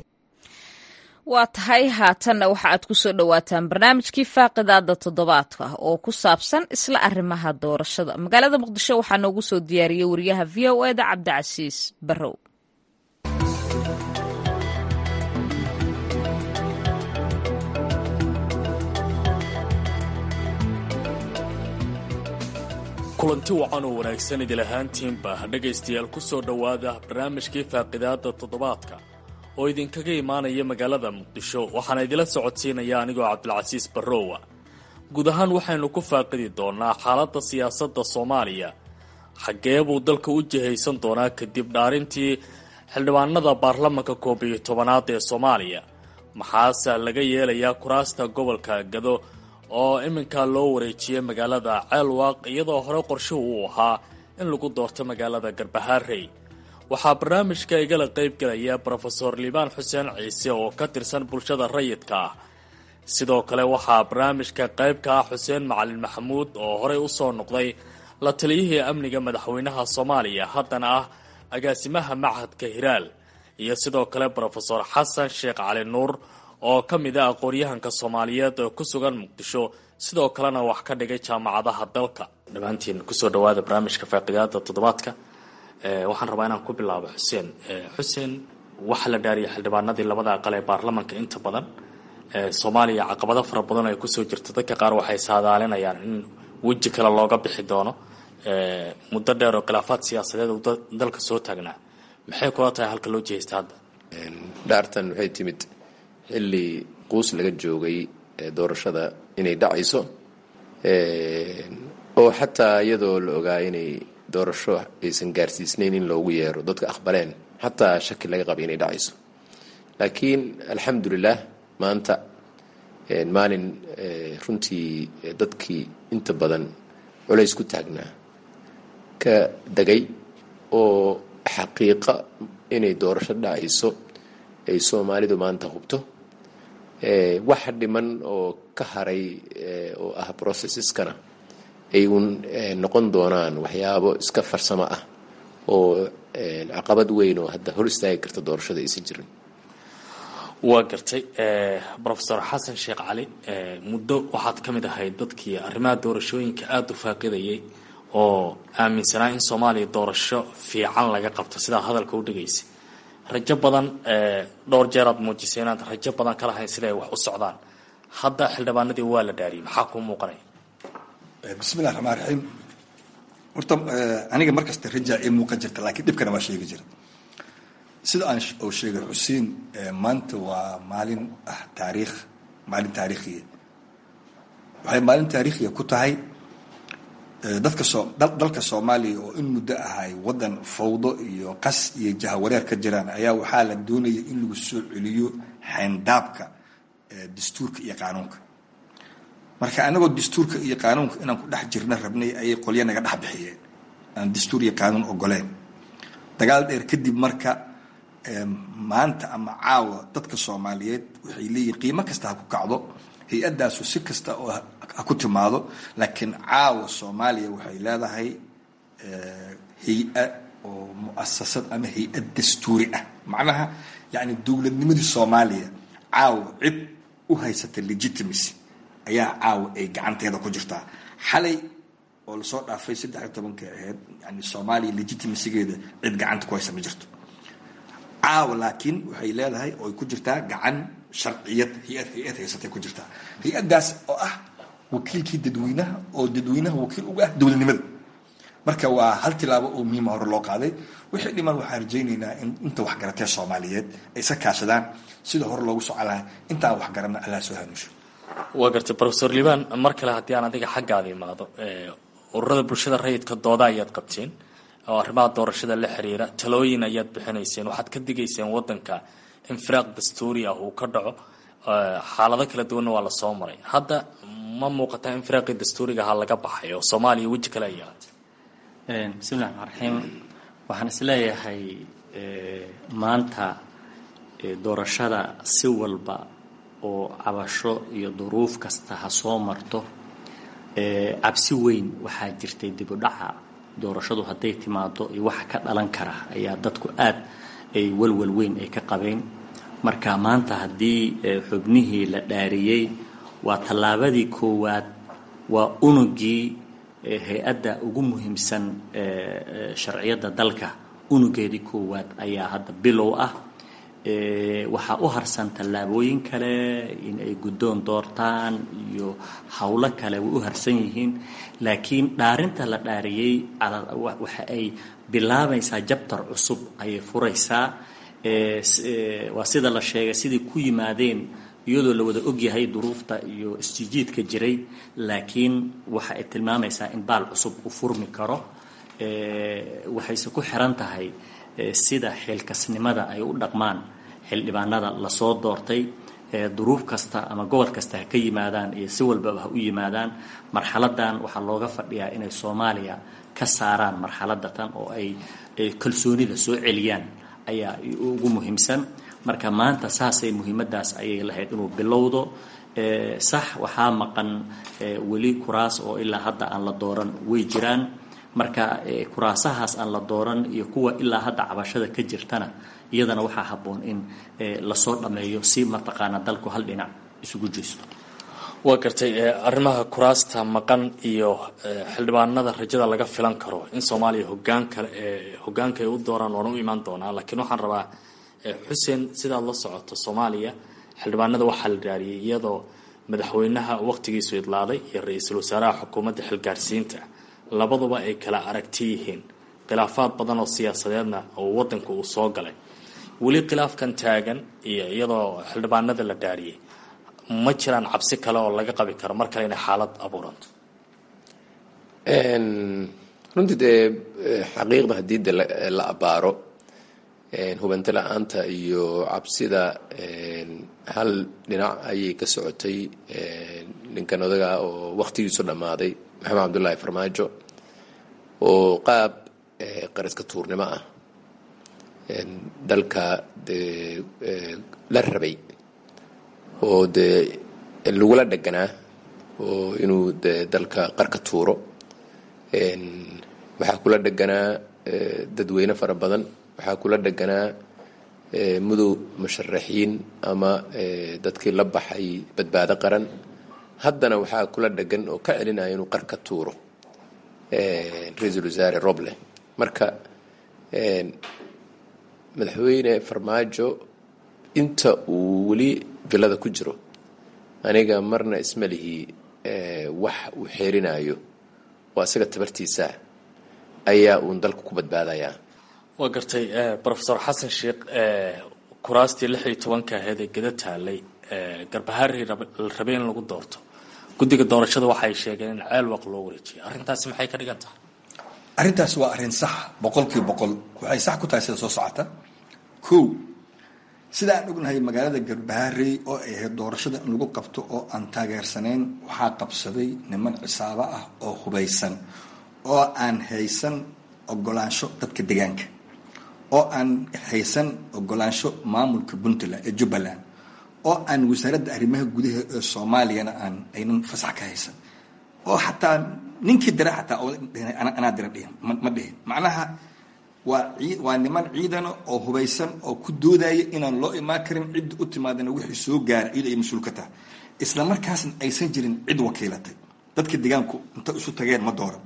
[SPEAKER 1] waa tahay haatanna waxa aad ku soo dhowaataan barnaamijkii faaqidaada toddobaadka oo ku saabsan isla arrimaha doorashada magaalada muqdisho waxaa noogu soo diyaariyey wariyaha v o eda cabdicasiis barrow
[SPEAKER 12] kulanti wacan oo wanaagsan idil ahaantiinba dhegaystayaal ku soo dhowaada barnaamijkii faaqidaada toddobaadka oo idinkaga imaanaya magaalada muqdisho waxaana idila socodsiinaya anigoo cabdilcasiis barrowa guud ahaan waxaynu ku faaqidi doonaa xaaladda siyaasadda soomaaliya xaggee buu dalka u jihaysan doonaa kadib dhaarintii xildhibaanada baarlamanka koob iyo tobanaad ee soomaaliya maxaase laga yeelayaa kuraasta gobolka gado oo iminka loo wareejiyay magaalada ceelwaaq iyadoo hore qorshuhu uu ahaa in lagu doorto magaalada garbahaarey waxaa barnaamijka igala qayb gelaya brofeor liibaan xuseen ciise oo ka tirsan bulshada rayidka ah sidoo kale waxaa barnaamijka qayb ka ah xuseen macalin maxamuud oo horey usoo noqday la taliyihii amniga madaxweynaha soomaaliya haddana ah agaasimaha machadka hiraal iyo sidoo kale brofeor xasan sheekh cali nuur oo ka mid a aqoon-yahanka soomaaliyeed oo ku sugan muqdisho sidoo kalena wax ka dhigay jaamacadaha dalka dhammaantiin kusoo dhawaada barnaamijka faaqidaada toddobaadka waxaan rabaa inaan ku bilaabo xuseen xuseen waxaa la dhaariyay xildhibaanadii labada aqal ee baarlamanka inta badan soomaaliya caqabado fara badan ay kusoo jirto dadka qaar waxay saadaalinayaan in weji kale looga bixi doono muddo dheer oo khilaafaad siyaasadeed uu dalka soo taagnaa maxay kula tahay halka loo jihaysta hadda
[SPEAKER 2] dhaartan waxay timid xilli quus laga joogay doorashada inay dhacayso oo xataa iyadoo la ogaa inay doorasho aysan gaarsiisnayn in loogu yeero dadka aqbaleen xataa shaki laga qaba inay dhacayso laakiin alxamdulilah maanta maalin runtii dadkii inta badan culays ku taagnaa ka degay oo xaqiiqa inay doorasho dhacayso ay soomaalidu maanta hubto waxa dhiman oo ka haray oo ah processeskana ay uun noqon doonaan waxyaabo iska farsamo ah oo caqabad weyn oo hadda hor istaagi karta doorashada aysan jirin
[SPEAKER 12] waa gartay brofeor xasan sheekh cali muddo waxaad ka mid ahayd dadkii arrimaha doorashooyinka aada u faaqidayay oo aaminsanaa in soomaaliya doorasho fiican laga qabto sidaa hadalka u dhigaysay rajo badan dhowr jeer aad muujisay inaad rajo badan ka lahayn sida ay wax u socdaan hadda xildhibaanadii waa la dhaariyay maxaa kuu muuqanaya
[SPEAKER 3] bismillahi raxmaan raxiim horta aniga markasta rajaa ii muuqan jirta laakiin dhibkana waa sheegi jira sida aan uu sheegay xuseen maanta waa maalin ah taariikh maalin taariikhiya waxay maalin taariikhiya ku tahay dadka soo dalka soomaaliya oo in muddo ahay waddan fawdo iyo qas iyo jahawareer ka jiraan ayaa waxaa la doonaya in lagu soo celiyo xayndaabka dastuurka iyo qaanuunka marka anagoo dastuurka iyo qaanuunka inaan ku dhex jirna rabnay ayay qolyo naga dhex bixiyeen aan dastuur iyo qaanuun ogoleen dagaal dheer kadib marka maanta ama caawa dadka soomaaliyeed waxay leeyihin qiimo kasta ha ku kacdo hay-addaasu si kasta oo ha ku timaado laakiin caawa soomaaliya waxay leedahay hay-a oo muasasad ama hay-ad dastuuri ah macnaha yani dowladnimadii soomaaliya caawa cid u haysata legitimacy ayaa caawa ay gacanteeda ku jirtaa xalay oo lasoo dhaafay saddex iyo tobanka ahayd yani soomaaliya legitimacygeeda cid gacanta ku haysa ma jirto caawa laakiin waxay leedahay oo ay ku jirtaa gacan sharciyad hay-ad hay-ad haysatay ku jirtaa hay-addaas oo ah wakiilkii dadweynaha oo dadweynaha wakiil uga ah dowladnimada marka waa hal tilaabo oo muhiima hore loo qaaday wixii dhiman waxaan rajaynaynaa in inta waxgaratee soomaaliyeed ay iska kaashadaan sida hore loogu socolaha intaan waxgarana allah soo hanuusho
[SPEAKER 12] waa gartay brofeor liibaan mar kale haddii aan adiga xaggaada imaado ururada bulshada rayidka dooda ayaad qabteen oo arrimaha doorashada la xiriira talooyin ayaad bixinayseen waxaad ka digayseen wadanka in firaaq dastuuri ah uu ka dhaco xaalado kala duwanna waa lasoo maray hadda ma muuqataa in firaaqii dastuuriga ahaa laga baxay oo soomaaliya weji kale ay yeelatay
[SPEAKER 4] bismillahi raxmaan raxiim waxaan isleeyahay maanta doorashada si walba oo cabasho iyo duruuf kasta ha soo marto cabsi weyn waxaa jirtay dibudhaca doorashadu hadday timaado iyo waxa ka dhalan kara ayaa dadku aad ay walwal weyn ay ka qabeen marka maanta haddii xubnihii la dhaariyey waa tallaabadii koowaad waa unugii hay-adda ugu muhiimsan sharciyadda dalka unugeedii koowaad ayaa hadda bilow ah waxaa u harsan tallaabooyin kale in ay guddoon doortaan iyo howlo kale way u harsan yihiin laakiin dhaarinta la dhaariyey waxa ay bilaabaysaa jabtar cusub ayay furaysaa waa sida la sheegay sidai ku yimaadeen iyadoo la wada ogyahay duruufta iyo isjijiidka jiray laakiin waxa ay tilmaamaysaa in baal cusub uu furmi karo waxayse ku xiran tahay sida xilkasnimada ay u dhaqmaan xildhibaanada lasoo doortay duruuf kasta ama gobol kasta ha ka yimaadaan iyo si walbaba ha u yimaadaan marxaladan waxaa looga fadhiyaa inay soomaaliya ka saaraan marxalada tan oo ay kalsoonida soo celiyaan ayaa ugu muhiimsan marka maanta saasay muhiimadaas ayay lahayd inuu bilowdo sax waxaa maqan weli kuraas oo ilaa hadda aan la dooran way jiraan marka kuraasahaas aan la dooran iyo kuwa ilaa hadda cabashada ka jirtana iyadana waxaa habboon in lasoo dhammeeyo si mataqaana dalku hal dhinac isugu jeesto
[SPEAKER 12] waa gartay arrimaha kuraasta maqan iyo xildhibaanada rajada laga filan karo in soomaaliya hogaan kale hogaanka ay u dooraan waana u imaan doonaa laakiin waxaan rabaa xuseen sidaad la socoto soomaaliya xildhibaanada waxaa la dhaariyay iyadoo madaxweynaha waqtigiisu idlaaday iyo ra-iisul wasaaraha xukuumadda xilgaarsiinta labaduba ay kala aragti yihiin khilaafaad badan oo siyaasadeedna oo wadanka uu soo galay weli khilaafkan taagan iyo iyadoo xildhibaanada la dhaariyay ma jiraan cabsi kale oo laga qabi karo mar kale inay xaalad abuuranto
[SPEAKER 2] runtii dee xaqiiqda haddii de la abaaro hubanti la-aanta iyo cabsida hal dhinac ayay ka socotay ninkan odaga oo wakhtigiisu dhammaaday maxamed cabdullaahi farmaajo oo qaab qariska tuurnimo ah dalka dee la rabay oo dee lagula dheganaa oo inuu de dalka qarka tuuro waxaa kula dheganaa dadweyne fara badan waxaa kula dheganaa mudow musharaxiin ama dadkii la baxay badbaado qaran haddana waxaa kula dhegan oo ka celinaya inuu qarka tuuro ra-iisul wasaare roble marka madaxweyne farmaajo inta uu weli villada ku jiro aniga marna isma lihi wax uu xeerinayo oo asaga tabartiisa ayaa uun dalka ku badbaadayaa
[SPEAKER 12] waa gartay rofesor xasan sheekh kuraastii lix iyo tobanka aheed ee geda taalay garbahaari la rabay in lagu doorto guddiga doorashada waxay sheegeen in ceel waq loo wareejiyay arrintaasi maxay ka dhigan tahay
[SPEAKER 3] arrintaas waa arrin sax boqolkiiba boqol waxay sax ku tahay sida soo socota kow sida aan ognahay magaalada garbaharey oo ay ahayd doorashada in lagu qabto oo aan taageersanayn waxaa qabsaday niman cisaabo ah oo hubaysan oo aan haysan ogolaansho dadka deegaanka oo aan haysan ogolaansho maamulka puntland ee jubbaland oo aan wasaaradda arrimaha gudaha ee soomaaliyana aan aynan fasax ka haysan oo xataa ninkii dira xataa anaa dira dhihin ma dhihin macnaha waa waa niman ciidana oo hubaysan oo ku doodaya inaan loo imaan karin cidda u timaadana wixii soo gaara iyada ay mas-uul ka tahay isla markaasna aysan jirin cid wakiilatay dadka deegaanku inta isu tageen ma dooran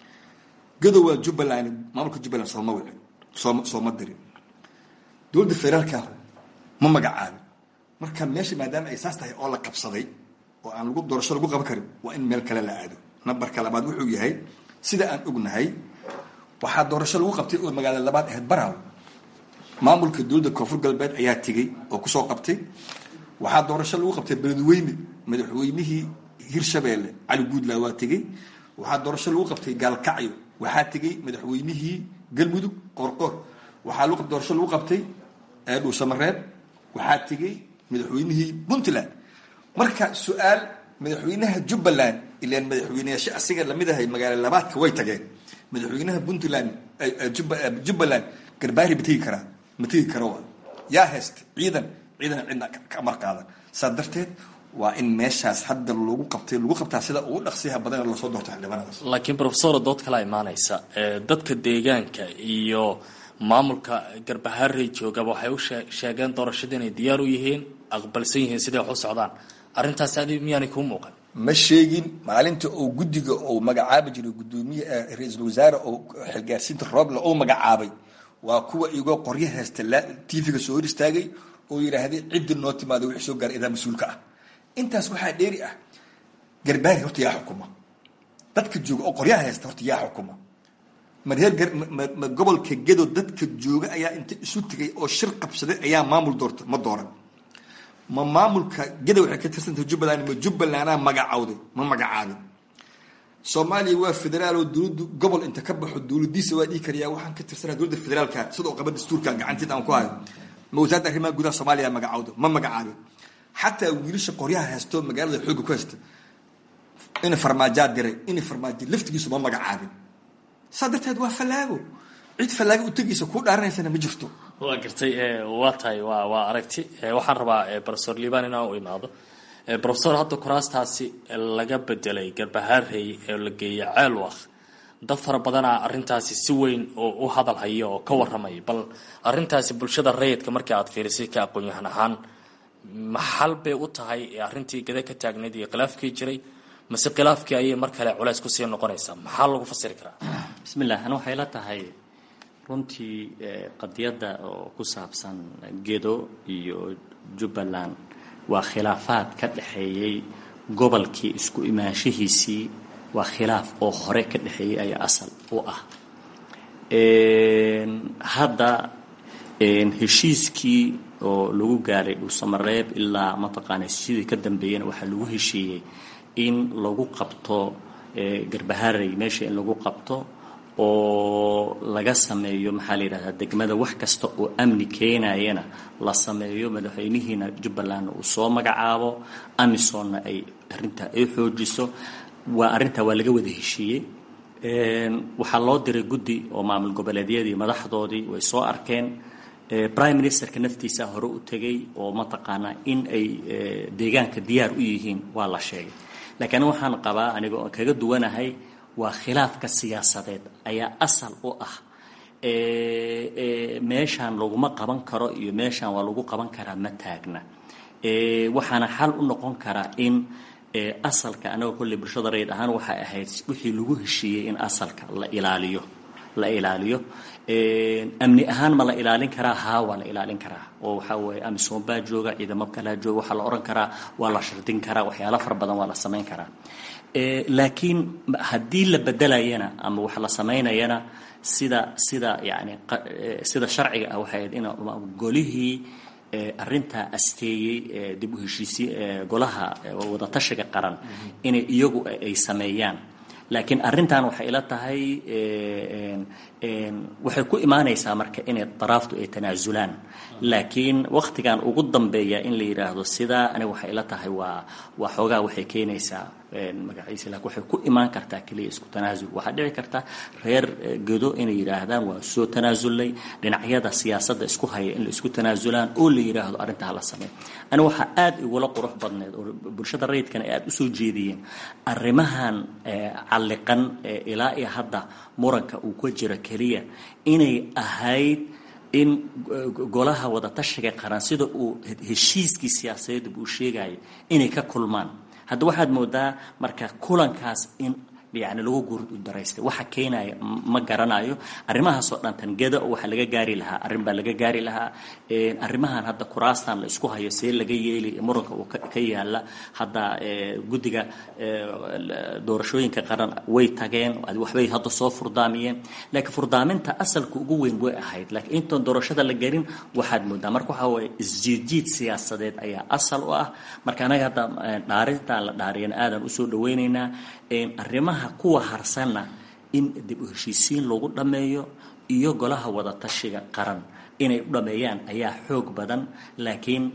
[SPEAKER 3] gadowaa jubbaland maamulka jubbaland sooma wicin sooma sooma dirin dowladda federaalka ma magacaabin marka meesha maadaama ay saas tahay oo la qabsaday oo aan lagu doorasho lagu qaban karin waa in meel kale la aado nambarka labaad wuxuu yahay sida aan ognahay waxaa doorasho lagu qabtay oo magaalada labaad ahayd baraw maamulka dowladda koonfur galbeed ayaa tegey oo kusoo qabtay waxaa doorasho lagu qabtay beledweyne madaxweynihii hirshabeelle cali guudla waa tegey waxaa doorasho lagu qabtay gaalkacyo waxaa tegey madaxweynihii galmudug qoorqoor waxaa doorasho lagu qabtay dhuusamareeb waxaa tegey madaxweynihii puntland marka su-aal madaxweynaha jubbaland ilaan madaxweyneyaasha asiga lamid ahay magaalo labaadka way tageen madaxweynaha puntland jubbaland garbaari ma tegi karaa ma tegi karo wa yaa haysta ciidan ciidan cidna ka amar qaadan saa darteed waa in meeshaas hadda lagu qabtay lagu qabtaa sida ugu dhaqsiyaha badan lasoo doorto xildhibaanadaas
[SPEAKER 12] laakiin profesor dood kala imaanaysa dadka deegaanka iyo maamulka garbaharey joogaba waxay u sheegeen doorashada inay diyaar u yihiin aqbalsan yihiin siday wax u socdaan arrintaasi adi miyaanay kuu muuqan
[SPEAKER 3] ma sheegin maalinta uu guddiga uu magacaabi jiray gudoomiye ra-iisul wasaare oo xilgaarsiinta rooble uu magacaabay waa kuwa igoo qoryo haysta tv-ga soo hor istaagay oo yidhaahday ciddi noo timaado wixii soo gaaray idaa mas-uulka ah intaas waxaa dheeri ah garbaari horta yaa xukuma dadka jooga oo qoryaha haysta horta yaa xukuma ma reer ma gobolka gedo dadka jooga ayaa inta isu tegay oo shir qabsaday ayaa maamul doorta ma dooran ma maamulka gedo waxay ka tirsantahay jubbaland ma jubbalandaa magacawday ma magacaabin soomaaliya waa federaal oo dowladdu gobol inta ka baxo dowladiisa waa dhihi karayaa waxaan ka tirsanaa dowladda federaalka sida oo qaba dastuurkan gacanteeda aan ku hayo ma wasaaradda arrimaha gudaha soomaaliya magacawda ma magacaabin xataa wiilasha qoryaha haysto magaalada xoogga ku haysta ina farmaajaa diray ina farmaajo laftigiisu ma magacaabin saa darteed waa fallaago cid fallaago u tegaysa kuu dhaaranaysana ma jirto
[SPEAKER 12] waa gartay waa tahay waa waa aragti waxaan rabaa profesor liban inaan u imaado profesor hadda kuraastaasi laga bedelay garbahaarey ee la geeyay ceelwaq dad fara badanaa arrintaasi si weyn oo u hadal haya oo ka warramaya bal arrintaasi bulshada rayidka markii aad fiirisay ka aqoon-yahan ahaan maxal bay u tahay arrintii gada ka taagnayd iyo khilaafkii jiray mase khilaafkii ayay mar kale culays kusii noqonaysaa maxaa lagu fasiri karaa
[SPEAKER 4] bismillah ani waxay la tahay runtii qadiyadda oo ku saabsan gedo iyo jubbaland waa khilaafaad ka dhexeeyey gobolkii isku imaanshahiisii waa khilaaf oo hore ka dhexeeyey ayaa asal u ah hadda heshiiskii oo lagu gaaray dhuusamareeb ilaa mataqaana heshiisyadii ka dambeeyana waxaa lagu heshiiyey in lagu qabto garbaharey meesha in lagu qabto oo laga sameeyo maxaa la yidhahdaa degmada wax kasta oo amni keenayana la sameeyo madaxweynihiina jubbalandna uu soo magacaabo amisonna ay arrintaa ay xoojiso waa arrintaa waa laga wada heshiiyey waxaa loo diray guddi oo maamul goboleedyadii madaxdoodii way soo arkeen prime ministerka naftiisa hore u tegay oo mataqaanaa in ay deegaanka diyaar u yihiin waa la sheegay laakiin waxaan qabaa aniga oo kaga duwanahay waa khilaafka siyaasadeed ayaa asal u ah meeshaan laguma qaban karo iyo meeshaan waa lagu qaban karaa ma taagna waxaana xal u noqon karaa in asalka anaga kolley bulshada rayid ahaan waxay ahayd wixii lagu heshiiyey in asalka la ilaaliyo la ilaaliyo amni ahaan ma la ilaalin karaa haa waa la ilaalin karaa oo waxaa weeye amisom baa jooga ciidamo kalaa jooga waxaa la odhan karaa waa la shardin karaa waxyaalo fara badan waa la samayn karaa laakiin haddii la bedelayana ama wax la samaynayana sida sida yani sida sharciga ah waxay ahayd in golihii arrintaa asteeyey dib u heshiisi golaha wadatashiga qaran inay iyagu ay sameeyaan laakiin arrintan waxay ila tahay waxay ku imaanaysaa marka inay daraaftu ay tanaasulaan laakiin waktigan ugu dambeeya in la yidhaahdo sidaa aniga waxay ila tahay waa waa xoogaa waxay keenaysaa magaciisa laakiin waxay ku imaan kartaa keliya isku tanaasul waxaa dhici karta reer gedo inay yidhaahdaan waa soo tanaasulnay dhinacyada siyaasadda isku haya in la isku tanaasulaan oo la yidhaahdo arrintaa hala sameey aniga waxaa aada igula qurux badneed oo bulshada rayidkana ay aada usoo jeediyeen arrimahan calliqan ilaa iyo hadda muranka uu ka jiro keliya inay ahayd in golaha wadatashiga qaran sida uu heshiiskii siyaasadeed uu sheegayo inay ka kulmaan hadda waxaad moodaa marka kulankaas in yani lagu guurdaraystay waxa keenaya ma garanayo arrimahaasoo dhan tangeda oo waxa laga gaari lahaa arrin baa laga gaari lahaa arrimahan hadda kuraastan la isku hayo see laga yeeli muranka uu ka yaala hadda guddiga doorashooyinka qaran way tageen waxbay hadda soo furdaamiyeen laakiin furdaaminta asalka ugu weyn way ahayd laakiin intoon doorashada la gelin waxaad moodaa marka waxaa waye isjiidjiid siyaasadeed ayaa asal u ah marka anaga hadda dhaarintan la dhaariyana aadan usoo dhaweynaynaa arrimaha kuwa harsanna in dib u heshiisiin lagu dhammeeyo iyo golaha wadatashiga qaran inay u dhameeyaan ayaa xoog badan laakiin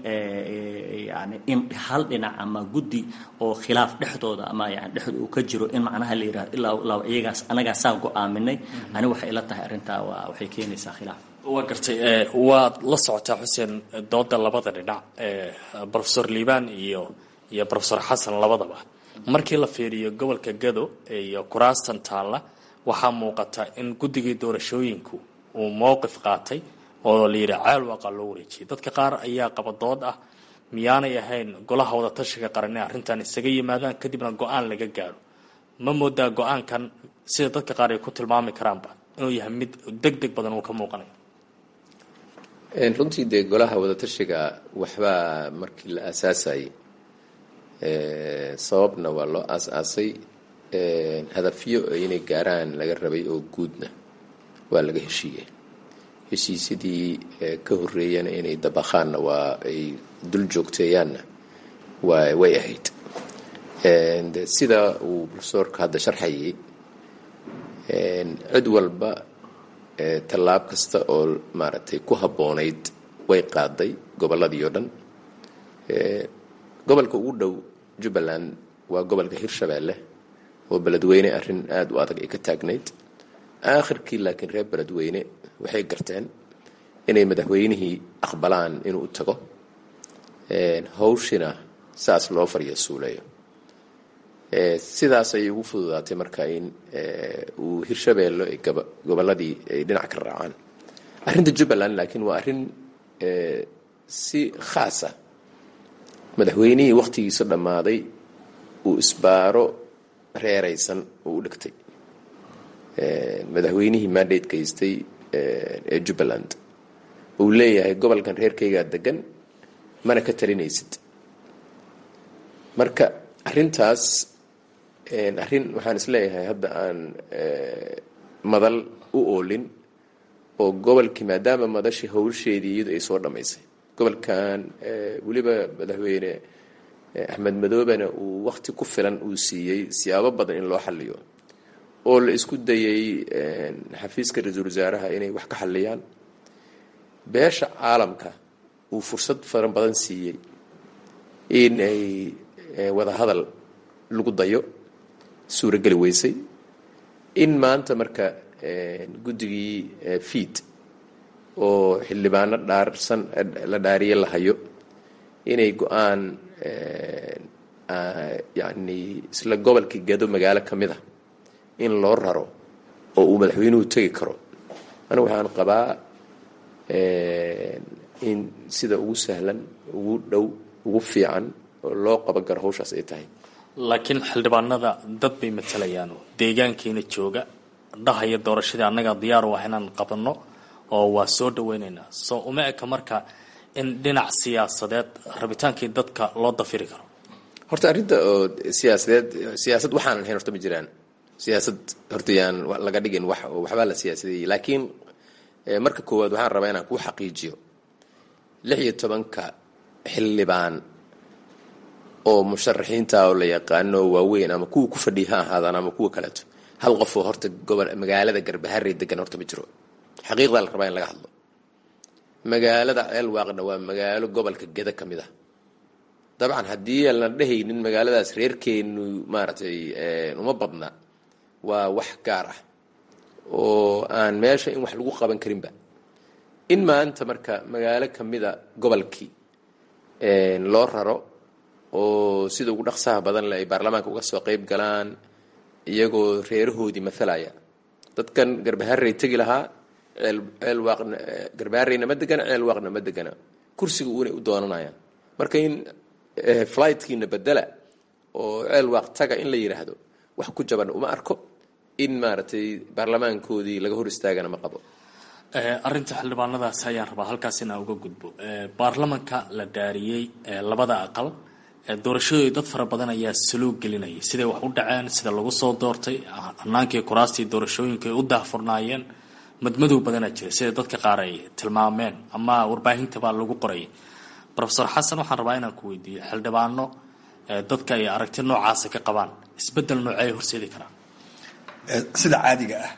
[SPEAKER 4] yani in hal dhinac ama guddi oo khilaaf dhexdooda ama yani dhexda uu ka jiro in macnaha la yidhahdo ilaa iyagaas anagaasaa go-aaminay ani waxay ila tahay arrintaa waa waxay keenaysaa khilaaf
[SPEAKER 12] waa gartay waad la socotaa xuseen dooda labada dhinac profesor liban iyo iyo profesor xasan labadaba markii la fiiriyo gobolka gado iyo kuraastan taalla waxaa muuqata in guddigii doorashooyinku uu mowqif qaatay oo la yidhi ceel waaqa loo wareejiyay dadka qaar ayaa qaba dood ah miyaanay ahayn golaha wadatashiga qaran inay arrintan isaga yimaadaan kadibna go-aan laga gaaro ma moodaa go-aankan sida dadka qaar ay ku tilmaami karaanba inuu yahay mid deg deg badan uu ka muuqanayo
[SPEAKER 2] runtii dee golaha wadatashiga waxbaa markii la aasaasayay sababna waa loo aas-aasay hadafyo inay gaaraan laga rabay oo guudna waa laga heshiiyey heshiisyadii ka horeeyana inay dabaqaanna waa ay dul joogteeyaanna waa way ahayd sida uu profesorka hadda sharxayay cid walba tallaab kasta oo maaragtay ku habboonayd way qaaday gobolladii oo dhan gobolka ugu dhow jubbaland waa gobolka hirshabeelle oo beledweyne arrin aada u adag ay ka taagnayd aakhirkii laakiin reer beledweyne waxay garteen inay madaxweynihii aqbalaan inuu u tago hawshina saas loo fariya suuleeyo sidaas ayay ugu fududaatay marka in uu hirshabeello ay gobolladii ay dhinac ka raacaan arrinta jubbaland laakiin waa arrin si khaasa madaxweynihii wakhtigiisa dhammaaday uu isbaaro reeraysan oo u dhigtay madaxweynihii mandate gaystay ee jubbaland uu leeyahay gobolkan reerkaygaa degan mana ka talinaysid marka arrintaas arrin waxaan isleeyahay hadda aan madal u oolin oo gobolkii maadaama madashii hawsheedii iyadu ay soo dhammaysay gobolkan weliba madaxweyne axmed madoobena uu wakti ku filan uu siiyey siyaabo badan in loo xaliyo oo la isku dayay xafiiska ra-iisul wasaaraha inay wax ka xaliyaan beesha caalamka uu fursad fara badan siiyey in ay wada hadal lagu dayo suurageli weysay in maanta marka guddigii fiid oo xildhibaano dhaarsan la dhaariye la hayo inay go-aan yacni isla gobolkii gado magaalo ka mid a in loo raro oo uu madaxweynuhu tegi karo anigu waxaan qabaa in sida ugu sahlan ugu dhow ugu fiican oo loo qaban karo hawshaas ay tahay
[SPEAKER 12] laakiin xildhibaanada dad bay matalayaan deegaankeena jooga dhahaya doorashadii annaga diyaar u ah inaan qabanno oo waa soo dhaweynaynaa soo uma eka marka in dhinac siyaasadeed rabitaankii dadka loo dafiri karo
[SPEAKER 2] horta arrinta oo siyaasadeed siyaasad waxaanan ahayn horta ma jiraan siyaasad horta yaan laga dhigin wax waxbaa la siyaasadeeyey laakiin marka koowaad waxaan rabaa inaan kuu xaqiijiyo lix iyo tobanka xildhibaan oo musharaxiinta oo la yaqaano oo waaweyn ama kuwa ku fadhiya ha ahaadaan ama kuwa kaleeto hal qofoo horta gobol magaalada garbaharey degan horta ma jiro xaqiiqdaa la rabaa in laga hadlo magaalada ceelwaaqna waa magaalo gobolka geda ka mid ah dabcan haddii aan la dhehaynin magaaladaas reerkeenu maaragtay uma badna waa wax gaar ah oo aan meesha in wax lagu qaban karinba in maanta marka magaalo ka mida gobolkii loo raro oo sida ugu dhaqsaha badan le ay baarlamaanka uga soo qayb galaan iyagoo reerahoodii mathalaya dadkan garbaharey tegi lahaa ceel ceel waaqna garbahareyna ma degana ceel waaqna ma degana kursiga uunay u doonanayaan marka in flightkiina bedela oo ceel waaq taga in la yidhaahdo wax ku jaban uma arko in maaragtay baarlamaankoodii laga hor istaagana ma qabo
[SPEAKER 12] arrinta xildhibaanadaas ayaan rabaa halkaas inaan uga gudbo baarlamanka la dhaariyey labada aqal doorashadooda dad fara badan ayaa saluug gelinayay siday wax u dhaceen sida lagu soo doortay hanaankii kuraastii doorashooyinka ay u daahfurnaayeen madmadow badanaa jira sida dadka qaar ay tilmaameen ama warbaahintabaa lagu qorayay rofesor xasan waxaan rabaa inaan ku weydiiyo xildhibaano dadka ay aragti noocaasa ka qabaan isbedel noocey horseedi karaan
[SPEAKER 3] sida caadiga ah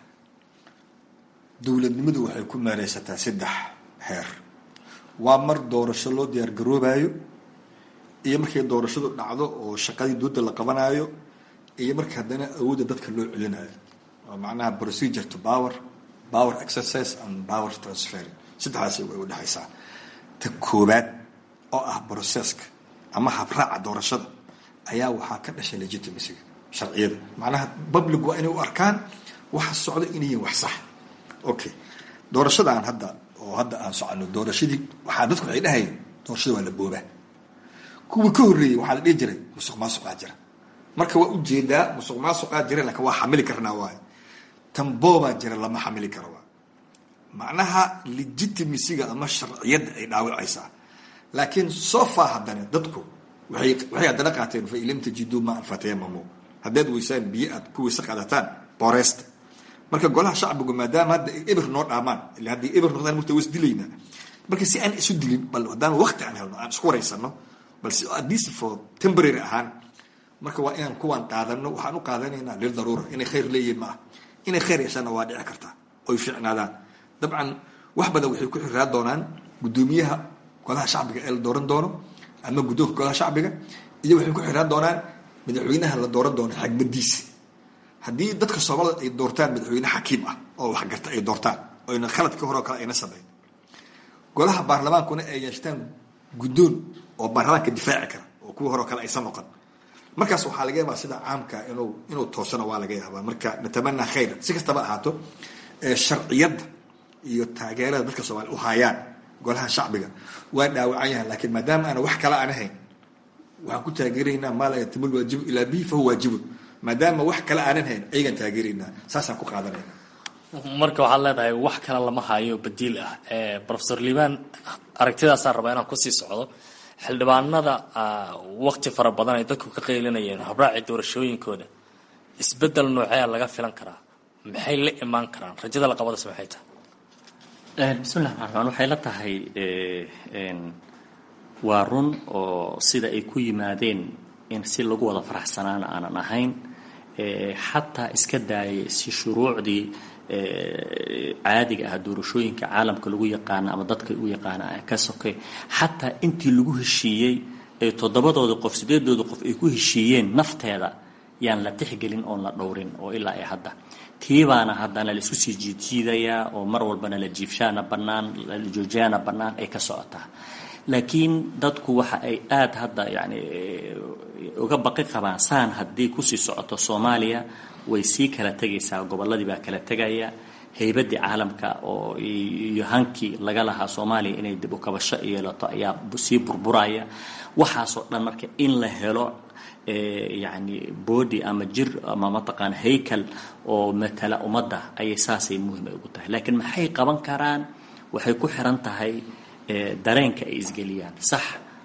[SPEAKER 3] dowladnimadu waxay ku meereysataa saddex heer waa mar doorasho loo diyaar garoobayo iyo markay doorashadu dhacdo oo shaqadii dooda la qabanayo iyo marka haddana awoodda dadka loo celinayo oo macnaha procedure to power power exercise and power transfer saddexdaasi way u dhexaysaa ta koobaad oo ah processka ama habraaca doorashada ayaa waxaa ka dhashay legitimacyga sharciyada macnaha public waa inay u arkaan waxa socda inayin wax sax okay doorashadaan hadda oo hadda aan socono doorashadii waxaa dadku waxay dhahayeen doorashada waa la boobaa kuwii ka horreeyey waxaa la dhihi jiray musuq maasuqaa jira marka waa ujeedaa musuq maasuqaa jira laakiin waa xamili karnaa waay tan boobaa jira lama xamili karo waa macnaha legitimisiga ama sharciyadda ay dhaawacaysaa laakiin so far haddana dadku waxay waxay haddana qaateen fa in lam tajiduu maan fatayamamu haddaad weysaan biyo aad ku weyse qaadataan booreysta marka golaha shacbigu maadaama hadda ay eber noo dhaamaan ila haddii eber noqdaan murta was dilaynaa marka si aan isu dilin bal haddaan waqti aan helno aan isku wareysano balse adis for temporary ahaan marka waa inaan kuwaan qaadano waxaan u qaadanaynaa lil daruura inay khayr leeyihiin ma ah inay khayr yeeshaanna waa dhici kartaa oy fiicnaadaan dabcan wax badan waxay ku xiraa doonaan guddoomiyaha golaha shacbiga ee la dooran doono ama guddoonka golaha shacbiga iyo waxay ku xiraan doonaan madaxweynaha la dooran doono xagbadiisa haddii dadka soomaalida ay doortaan madaxweyne xakiim ah oo waxgarta ay doortaan oyna khaladkii hore oo kale ayna samayn golaha baarlamaankuna ay yeeshtaan guddoon oo baarlamaanka difaaci kara oo kuwii hore oo kale aysan noqon markaas waxaa laga yaabaa sida caamka inuu inuu toosano waa laga yaabaa marka natamanaa khayra si kastaba ahaato sharciyadda iyo taageerada dadka soomaaliya u haayaan golaha shacbiga waa dhaawacan yahan laakiin maadaama aana wax kale aan ahayn waxaan ku taageeraynaa maa laa yatimul waajibu ilaa bihi fahuwa waajibun maadaama wax kale aanan hayn ayagaan taageeraynaa saasaan ku qaadanayna
[SPEAKER 12] marka waxaad leedahay wax kale lama hayo badiil ah rofesor liibaan aragtidaasaan rabaa inaan kusii socdo xildhibaanada wakti fara badan ay dadku ka qaylinayeen habraaci doorashooyinkooda isbedel noocea laga filan karaa maxay la imaan karaan rajada la qabadase maxay tahay
[SPEAKER 4] bismillahi raxmaan raxiim waxay la tahay waa run oo sida ay ku yimaadeen in si lagu wada faraxsanaana aanan ahayn xataa iska daayay si shuruucdii caadiga ah doorashooyinka caalamka lagu yaqaana ama dadka u yaqaana ka sokay xataa intii lagu heshiiyey ee toddobadooda qof sideedooda qof ay ku heshiiyeen nafteeda yaan la tixgelin oon la dhowrin oo ilaa ay hadda tiibaana haddana la isku sii jiidjiidayaa oo mar walbana la jiifshaana bannaan la joojaana bannaan ay ka socotaa laakiin dadku waxa ay aada hadda yani uga baqi qabaan saan haddii kusii socoto soomaaliya way sii kala tegaysaa gobolladii baa kala tegaya haybaddii caalamka oo iyo hankii laga lahaa soomaaliya inay dib u kabasho yeelato ayaa sii burburaya waxaasoo dhan marka in la helo yani body ama jir ama mataqaana haykal oo matala ummadda ayay saasay muhiim ay ugu tahay laakiin maxay qaban karaan waxay ku xiran tahay dareenka ay isgeliyaan sax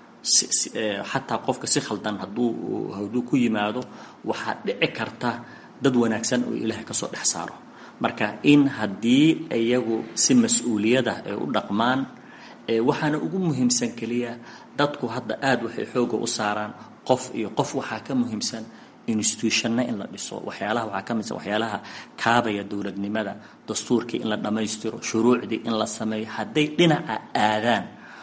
[SPEAKER 4] xataa qofka si khaldan hadduu hadduu ku yimaado waxaa dhici karta dad wanaagsan oo ilaahay kasoo dhex saaro marka in haddii iyagu si mas-uuliyada ay u dhaqmaan waxaana ugu muhiimsan keliya dadku hadda aada waxay xooga u saaraan qof iyo qof waxaa ka muhiimsan institutionna in la dhiso waxyaalaha waxaa ka midsan waxyaalaha kaabaya dowladnimada dastuurkii in la dhammaystiro shuruucdii in la sameeyo hadday dhinaca aadaan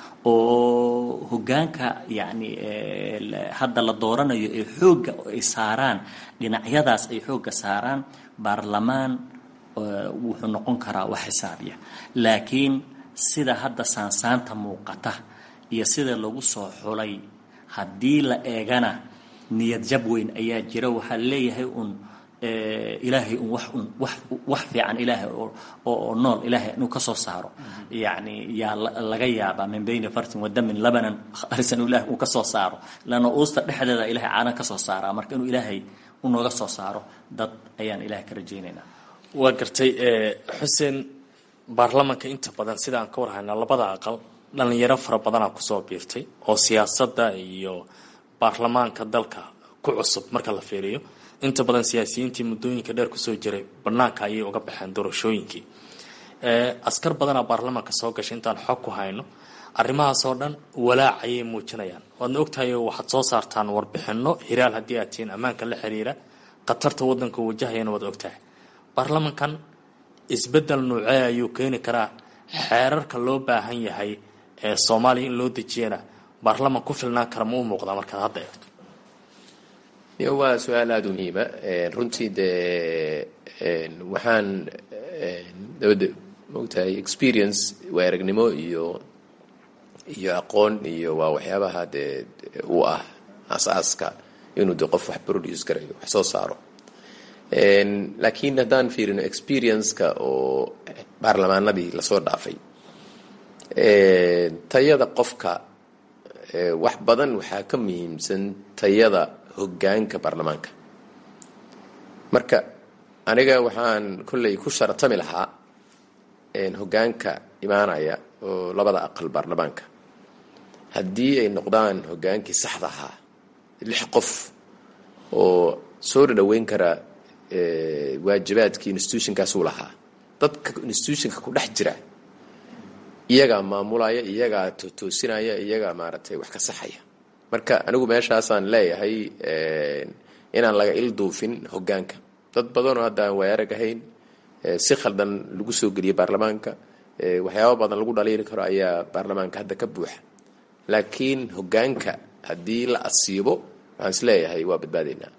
[SPEAKER 4] oo hoggaanka yacni hadda la dooranayo ee xoogga ay saaraan dhinacyadaas ay xoogga saaraan baarlamaan wuxuu noqon karaa wax xisaabiya laakiin sida hadda saansaanta muuqata iyo sida lagu soo xulay haddii la eegana niyad jab weyn ayaa jira waxaa leeyahay un ilaahay un wax un wax wax fiican ilaahay oo nool ilaahay inuu ka soo saaro yacni yaa laga yaabaa min bayni fartin wa damin labanan kharisan ilahay uu ka soo saaro lana uusta dhexdeeda ilahay caanan ka soo saaraa marka inuu ilaahay unooga soo saaro dad ayaan ilahay ka rajaynaynaa
[SPEAKER 12] waa gartay xuseen baarlamanka inta badan sida aan ka warhayna labada aqal dhalinyaro fara badanaa kusoo biirtay oo siyaasadda iyo baarlamaanka dalka ku cusub marka la fiiriyo inta badan siyaasiyiintii muddooyinka dheer kusoo jiray banaanka ayay uga baxeen doorashooyinkii askar badanaa baarlamaanka soo gashay intaan xog ku hayno arrimahaasoo dhan walaac ayay muujinayaan waadna ogtahay waxaad soo saartaan warbixino hiraal haddii aad tihiin ammaanka la xiriira khatarta waddanka wajahayana waad ogtahay baarlamankan isbedel nuucee ayuu keeni karaa xeerarka loo baahan yahay ee soomaaliya in loo dejiyana baarlaman ku filnaan kara ma u muuqdaa markaad hadda eegto
[SPEAKER 2] waa su-aal aada u muhiima runtii dee waxaan dabadda maogtahay experience waa aragnimo iyo iyo aqoon iyo waa waxyaabaha dee u ah aasaaska inuu de qof wax produce garayo wax soo saaro laakiin haddaan fiirino experience-ka oo baarlamaanadii lasoo dhaafay tayada qofka wax badan waxaa ka muhiimsan tayada hoggaanka baarlamaanka marka aniga waxaan kolley ku sharatami lahaa hogaanka imaanaya oo labada aqal baarlamaanka haddii ay noqdaan hogaankii saxda ahaa lix qof oo soo dhadhaweyn kara waajibaadkii institutionkaasuu lahaa dadka institutionka ku dhex jira iyagaa maamulaya iyagaa toosinaya iyagaa maaragtay wax ka saxaya marka anigu meeshaasaan leeyahay inaan laga il duufin hogaanka dad badanoo hadda aan waayarag ahayn si khaldan lagu soo geliyay baarlamaanka waxyaaba badan lagu dhaliili karo ayaa baarlamaanka hadda ka buuxa laakiin hogaanka haddii la asiibo waxaan is leeyahay waa badbaadaynaa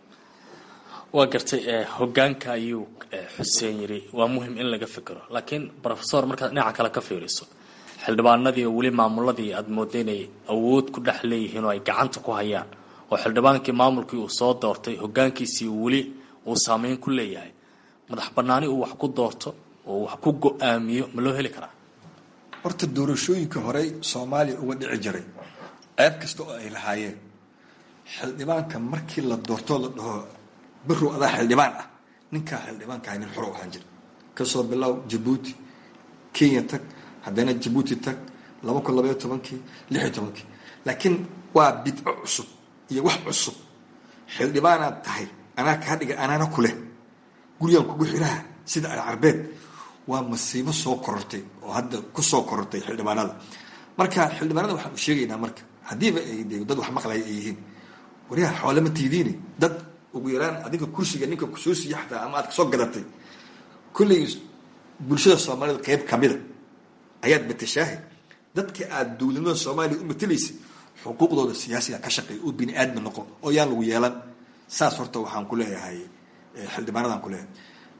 [SPEAKER 12] waa gartay hogaanka ayuu xuseen yiri waa muhim in laga fikiro laakiin rofesor markaad dhinaca kale ka fiiriso xildhibaanadii oo weli maamuladii aada mooda inay awood ku dhex leeyihiin oo ay gacanta ku hayaan oo xildhibaankii maamulkii uu soo doortay hogaankiisii weli uu saameyn ku leeyahay madax banaani uu wax ku doorto oo wax ku go-aamiyo ma loo heli karaa
[SPEAKER 3] horta doorashooyinka horey soomaaliya uga dhici jiray ceeb kasta oo ay lahaayeen xildhibaanka markii la doortoo la dhaho birow adaa xildhibaan ah ninkaa xildhibaankaha nin xoro ahaan jira kasoo bilow jabuuti kenya tag haddana jabuuti tag laba kun labaiyo tobankii lix iyo tobankii laakiin waa bidco cusub iyo wax cusub xildhibaanaad tahay anaa kaa dhiga anaana ku leh gurigaan kugu xiraha sida alcarbeed waa masiibo soo korortay oo hadda ku soo korortay xildhibaanada marka xildhibaanada waxaan u sheegaynaa marka haddiiba ay de dad wax maqlaya ay yihiin waryaha xoolama tiidiini dad ugu yaraan adiga kursiga ninka kusoo siiya xataa ama aad kasoo gadatay kulley bulshada soomaalida qeyb kamida ayaad matashaahay dadka aada dowladnimada soomaaliya u matelaysay xuquuqdooda siyaasiga ka shaqeey oo bini aadmi noqo oo yaan lagu yeelan saas horta waxaan ku leeyahay xildhibaanadaan ku leeyahay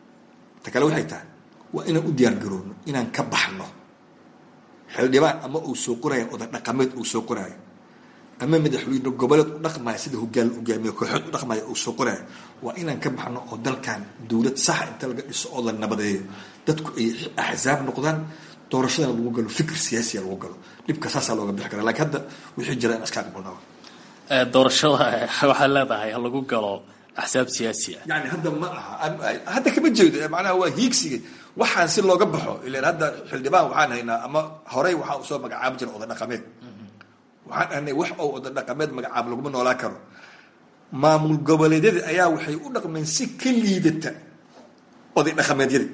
[SPEAKER 3] ta kale waxay tahay waa inaan u diyaar garoobno inaan ka baxno xildhibaan ama uu soo qoraayo oda dhaqameed uu soo qoraayo ama madaxweyne goboleed u dhaqmaya sida hogaan hogaamiye kooxood u dhaqmaya uu soo qoraayo waa inaan ka baxno oo dalkan dowlad saxa inta laga dhiso oo la nabadeeyo dadku ay axsaab noqdaan doorashadana lagu galo fikir siyaasiya lagu galo dhibka saasaa looga bixi kara lakin hadda wixii jira in iska aqbalnaa
[SPEAKER 12] doorashada waxaad leedahay ha lagu galo axsaab siyaasi ah
[SPEAKER 3] yani hadda ma aha hadda kama jeedo macnaha waa hiigsiga waxaan si looga baxo ilan hadda xildhibaan waxaan haynaa ama horey waxaa usoo magacaabi jira oda dhaqameed waxaan ahnay wax oo oda dhaqameed magacaab laguma noolaan karo maamul goboleedyada ayaa waxay u dhaqmeen si ka liidata oday dhaqameedyada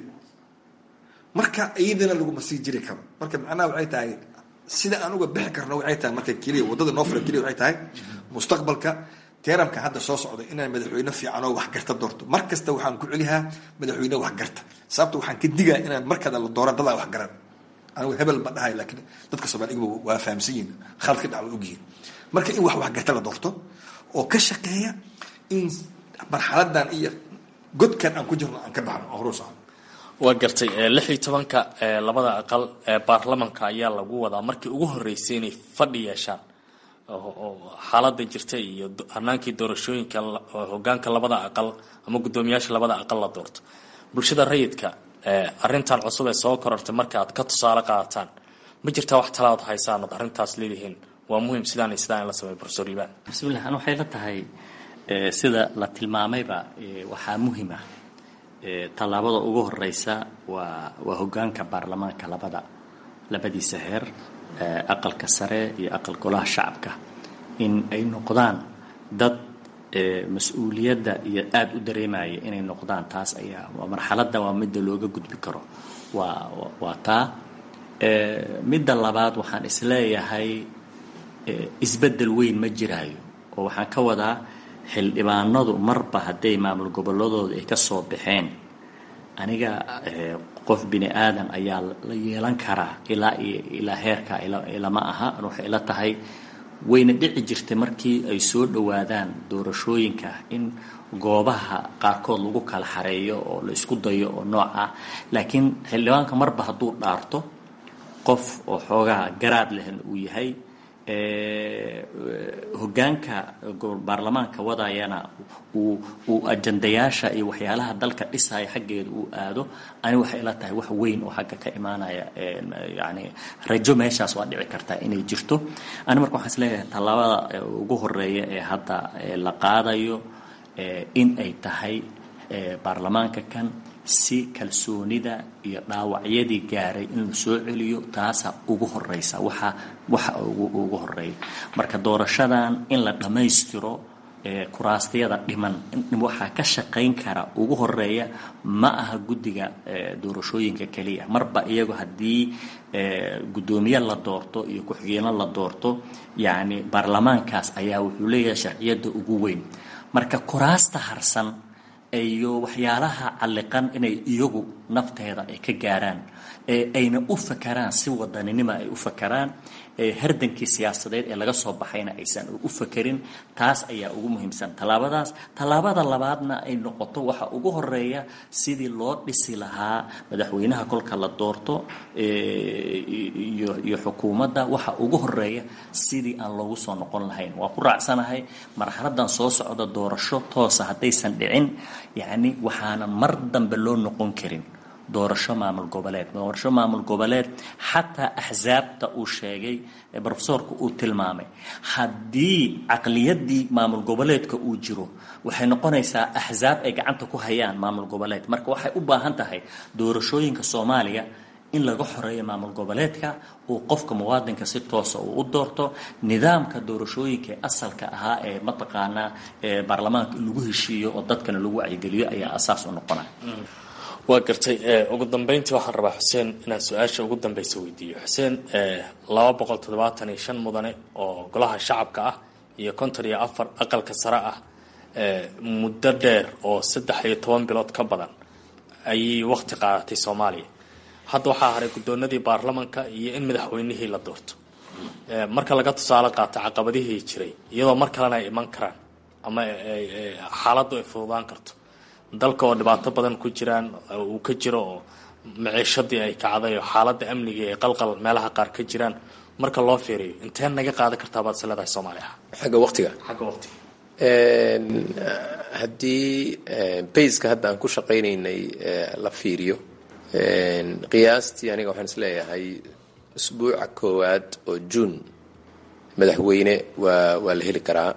[SPEAKER 3] marka iyadana laguma sii jiri karo marka macnaha waxay tahay sida aan uga bixi karno waxay tahay marka keliya waddada noo furan keliya waxay tahay mustaqbalka teeramka hadda soo socda inaan madaxweyne fiican oo waxgarta doorto mar kasta waxaan ku celihaa madaxweyne waxgarta sababta waxaan ka digaa inaan markada la dooran dadaa waxgaran anigu hebel ma dhahay laakiin dadka soomaaliga waa fahamsan yihin khalad ka dhac waa ogyihin marka in wax waxgarta la doorto oo ka shaqeeya in marxaladan iyo godkan aan ku jirno aan ka baxno oo horu socno
[SPEAKER 12] waa gartay lix iyo tobanka labada aqal ee baarlamanka ayaa lagu wadaa markii ugu horeysay inay fadhi yeeshaan oo xaalada jirta iyo hanaankii doorashooyinka hogaanka labada aqal ama guddoomiyaasha labada aqal la doorto bulshada rayidka arintan cusub ee soo korortay marka aad ka tusaale qaadataan ma jirtaa wax talaad haysaan ood arrintaas leedihiin waa muhim sidaan iyo sidaan in la sameeyo profesor liban
[SPEAKER 4] bismillah an waxay la tahay sida la tilmaamayba waxaa muhim ah tallaabada ugu horeysa waa waa hogaanka baarlamaanka labada labadiisa heer aqalka sare iyo aqal golaha shacabka in ay noqdaan dad mas-uuliyadda iyo aada u dareemaya inay noqdaan taas ayaa waa marxaladda waa midda looga gudbi karo waa waa taa midda labaad waxaan isleeyahay isbeddel weyn ma jiraayo oo waxaan ka wadaa xildhibaanadu marba hadday maamul gobolladooda ay ka soo baxeen aniga qof bini aadan ayaa la yeelan karaa ilaa iyo ilaa heerka ilama aha waxay ila tahay wayna dhici jirtay markii ay soo dhowaadaan doorashooyinka in goobaha qaarkood lagu kala xareeyo oo la isku dayo oo nooc ah laakiin xildhibaanka marba hadduu dhaarto qof oo xoogaha garaad lehna uu yahay hogaanka baarlamaanka wadayana uu uu ajandayaasha iyo waxyaalaha dalka dhisaya xaggeeda uu aado ani waxay ila tahay wax weyn oo xagga ka imaanaya yani rajo meeshaas waa dhici kartaa inay jirto ani marka waxaan isleeyahay tallaabada ugu horeeya ee hadda la qaadayo in ay tahay baarlamaanka kan si kalsoonida iyo dhaawacyadii gaaray in la soo celiyo taasa ugu horeysa waxa waxa ugu horeeya marka doorashadan in la dhammaystiro kuraastayada dhiman waxaa ka shaqayn kara ugu horeeya ma aha guddiga doorashooyinka keliya marba iyagu haddii guddoomiye la doorto iyo ku-xigeenno la doorto yacni baarlamaankaas ayaa wuxuu leeyahay sharciyadda ugu weyn marka kuraasta harsan iyo waxyaalaha calliqan inay iyagu nafteeda ay ka gaaraan ayna u fakaraan si wadaninima ay u fakaraan hardankii siyaasadeed ee laga soo baxayna aysan u fakerin taas ayaa ugu muhiimsan tallaabadaas tallaabada labaadna ay noqoto waxa ugu horeeya sidii loo dhisi lahaa madaxweynaha kolka la doorto iyo xukuumadda waxa ugu horeeya sidii aan loogu soo noqon lahayn waa ku raacsanahay marxaladan soo socda doorasho toosa haddaysan dhicin yacni waxaanan mar dambe loo noqon karin doorasho maamul goboleed doorasho maamul goboleed xataa axsaabta uu sheegay brofesorku uu tilmaamay haddii caqliyadii maamul goboleedka uu jiro waxay noqonaysaa axsaab ay gacanta ku hayaan maamul goboleed marka waxay u baahan tahay doorashooyinka soomaaliya in laga xoreeyo maamul goboleedka uu qofka muwaadinka si toosa uu u doorto nidaamka doorashooyinka asalka ahaa ee mataqaanaa baarlamaanka in lagu heshiiyo oo dadkana lagu wacyigeliyo ayaa asaas u noqonaya
[SPEAKER 12] waa gartay ugu dambeyntii waxaan rabaa xuseen inaan su-aasha ugu dambeysa weydiiyo xuseen laba boqol toddobaatan iyo shan mudane oo golaha shacabka ah iyo konton iyo afar aqalka sare ah muddo dheer oo saddex iyo toban bilood ka badan ayay waqti qaadatay soomaaliya hadda waxaa haray guddoonadii baarlamanka iyo in madaxweynihii la doorto marka laga tusaale qaato caqabadihii jiray iyadoo mar kalena ay iman karaan ama xaaladdu ay fududaan karto dalka oo dhibaato badan ku jiraan uu ka jiro oo maciishadii ay kacday oo xaaladda amniga ee qalqal meelaha qaar ka jiraan marka loo fiiriyo intee naga qaadan kartaa baad is leedahay soomaaliya
[SPEAKER 2] xagga waqtiga
[SPEAKER 12] xagga waqtiga
[SPEAKER 2] haddii bayska hadda aan ku shaqaynaynay la fiiriyo qiyaastii aniga waxaan isleeyahay usbuuca koowaad oo juun madaxweyne waa waa la heli karaa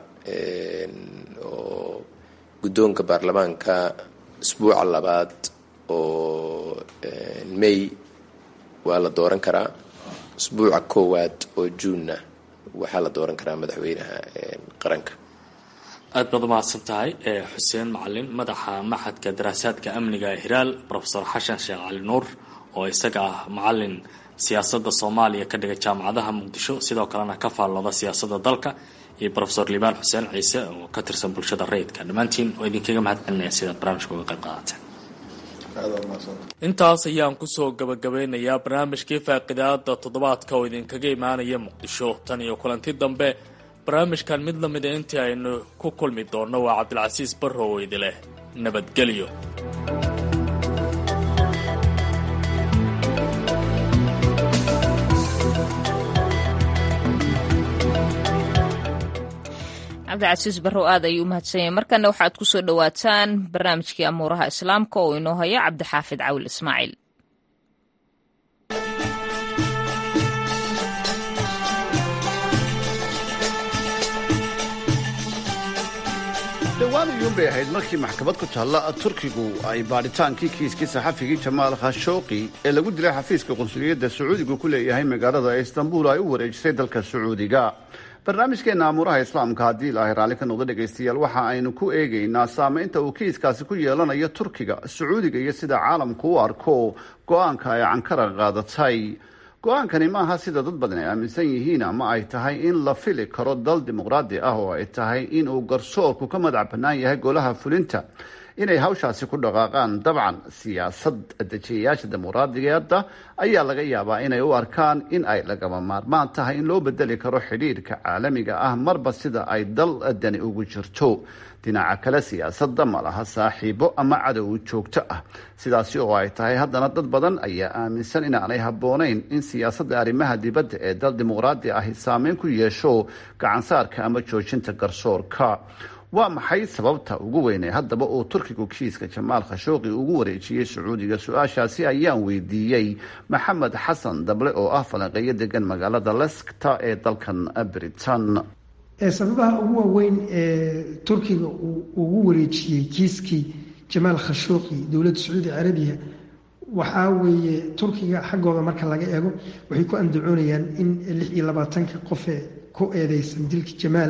[SPEAKER 2] oo guddoonka baarlamaanka usbuuca labaad oo may waa la dooran karaa usbuuca koowaad oo juunna waxaa la dooran karaa madaxweynaha qaranka
[SPEAKER 12] aad baad umahadsan tahay xuseen macalin madaxa maxadka daraasaadka amniga ee hiraal rofesor xashan sheekh cali nuur oo isaga ah macalin siyaasadda soomaaliya ka dhiga jaamacadaha muqdisho sidoo kalena ka faallooda siyaasadda dalka iyo rofesor liibaan xuseen ciise oo ka tirsan bulshada rayidka dhammaantiin oo idinkaga mahad celinaya sidaad barnaamijka uga qayb qaadateen intaas ayaan kusoo gabagabeynayaa barnaamijkii faaqidaada toddobaadka oo idinkaga imaanaya muqdisho tan iyo kulanti dambe barnaamijkan mid lamida intii aynu ku kulmi doonno waa cabdilcasiis barrow idileh nabadgelyo
[SPEAKER 1] cabdicasiis barrow aad ayuu u mahadsan yahay markana waxaad ku soo dhowaataan barnaamijkii amuuraha islaamka oo inoo haya cabdixaafid cawil ismaaciil
[SPEAKER 13] dhowaan iyuun bay ahayd markii maxkamad ku taalla turkigu ay baadhitaankii kiiskii saxafigii jamaal khashooqi ee lagu dilay xafiiska qunsuliyadda sacuudigu ku leeyahay magaalada istanbul ay u wareejisay dalka sacuudiga barnaamijkeenna amuuraha islaamka haddii ilaahay raalli ka noqdo dhegaystayaal waxa aynu ku eegaynaa saamaynta uu kiiskaasi ku yeelanayo turkiga sacuudiga iyo sida caalamku u arko go-aanka ay cankara qaadatay go-aankani maaha sida dad badan ay aaminsan yihiin ama ay tahay in la fili karo dal dimuqraadi ah oo ay tahay in uu garsoorku ka madax bannaan yahay golaha fulinta inay hawshaasi ku dhaqaaqaan dabcan siyaasad dejiyayaasha dimuqraadigeeda ayaa laga yaabaa inay u arkaan in ay lagama maarmaan tahay in loo bedeli karo xidhiirka caalamiga ah marba sida ay dal dani ugu jirto dhinaca kale siyaasadda ma laha saaxiibo ama cadow joogto ah sidaasi oo ay tahay haddana dad badan ayaa aaminsan inaanay habboonayn in siyaasadda arrimaha dibadda ee dal dimuqraadi ahi saameyn ku yeesho gacansaarka ama joojinta garsoorka waa maxay sababta ugu weyn ee haddaba uu turkigu kiiska jamaal khashooqi ugu wareejiyey sacuudiga su-aashaasi ayaan weydiiyey maxamed xasan dable oo ah falanqeeyo degan magaalada leskta ee dalkan britain
[SPEAKER 14] sababaha ugu waaweyn ee turkiga uu ugu wareejiyey kiiskii jamaal khashooqi dowladda sacuudi carabiya waxaa weeye turkiga xaggooda marka laga eego waxay ku andacoonayaan in lix iyo labaatanka qofee ku eedeysan dilka jamaal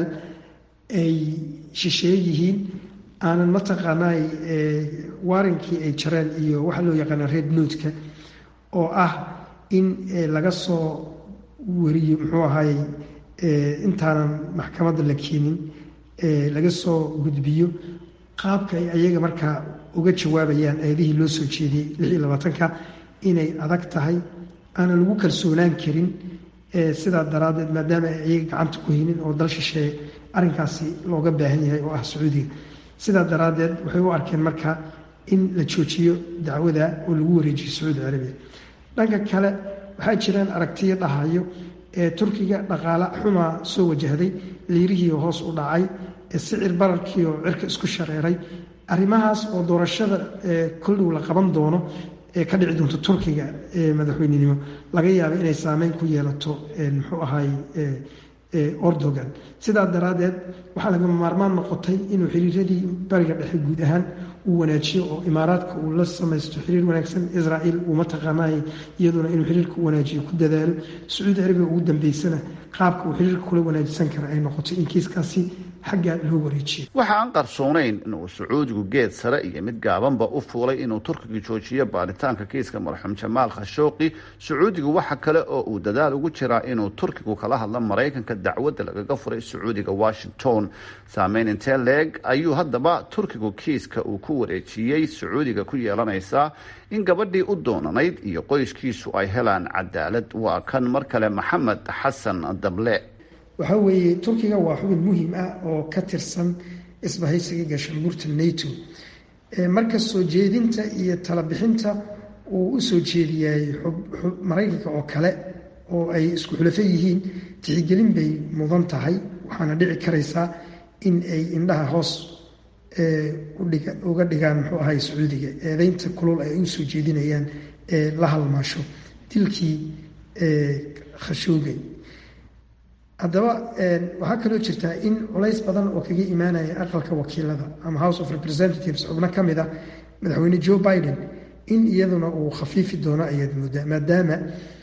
[SPEAKER 14] ay shisheeye yihiin aanan mataqaanaay waarinkii ay jareen iyo waxaa loo yaqaana red notka oo ah in laga soo wariyo muxuu ahaay intaanan maxkamadda la keenin laga soo gudbiyo qaabka ay ayaga markaa uga jawaabayaan eedihii loo soo jeediyey lix iyo labaatanka inay adag tahay aanan lagu kalsoonaan karin sidaa daraaddeed maadaama ay ayaga gacanta ku haynin oo dal shisheeye arrinkaasi looga baahan yahay oo ah sacuudiga sidaa daraaddeed waxay u arkeen marka in la joojiyo dacwada oo lagu wareejiyo sacuudi carabiya dhanka kale waxaa jiraan aragtiyo dhahayo ee turkiga dhaqaale xumaa soo wajahday liirihii hoos u dhacay sicir bararkii oo cirka isku shareeray arrimahaas oo doorashada koldhow la qaban doono ee ka dhici doonto turkiga madaxweynenimo laga yaaba inay saameyn ku yeelato muxuu ahaay ordogan sidaa daraaddeed waxaa lagama maarmaan noqotay inuu xiriiradii bariga dhexe guud ahaan uu wanaajiyo oo imaaraadka uu la samaysto xiriir wanaagsan israa'iil uu mataqaanaay iyaduna inuu xiriirka u wanaajiyo ku dadaalo sacuudi carabiga ugu dambeysana qaabka uu xiriirka kula wanaajisan kara ay noqoto in kiiskaasi xagga loo wareejiyo
[SPEAKER 13] waxa aan qarsoonayn inuu sacuudigu geed sare iyo mid gaabanba u fuulay inuu turkiga joojiyo baaritaanka kiiska marxuum jamaal khashooqi sacuudigu waxa kale oo uu dadaal ugu jiraa inuu turkigu kala hadlo maraykanka dacwadda lagaga furay sacuudiga washington saameyn intee leeg ayuu haddaba turkigu kiiska uu ku wareejiyey sacuudiga ku yeelanaysaa in gabadhii u doonanayd iyo qoyskiisu ay helaan cadaalad waa kan mar kale maxamed xasan dable
[SPEAKER 14] waxaa weeye turkiga waa xubin muhiim ah oo ka tirsan isbahaysiga gaashaanbuurta nato marka soo jeedinta iyo talabixinta uu u soo jeediyay maraykanka oo kale oo ay isku xulafo yihiin tixgelin bay mudan tahay waxaana dhici karaysaa in ay indhaha hoos uga dhigaan muxuu ahay sacuudiga eedeynta kulul ay u soo jeedinayaan ee la halmaasho dilkii khashoogay haddaba waxaa kaloo jirtaa in culays badan oo kaga imaanaya aqalka wakiilada ama house of representatives xubno ka mid a madaxweyne joe biden in iyaduna uu khafiifi doono ayaad moodaa maadaama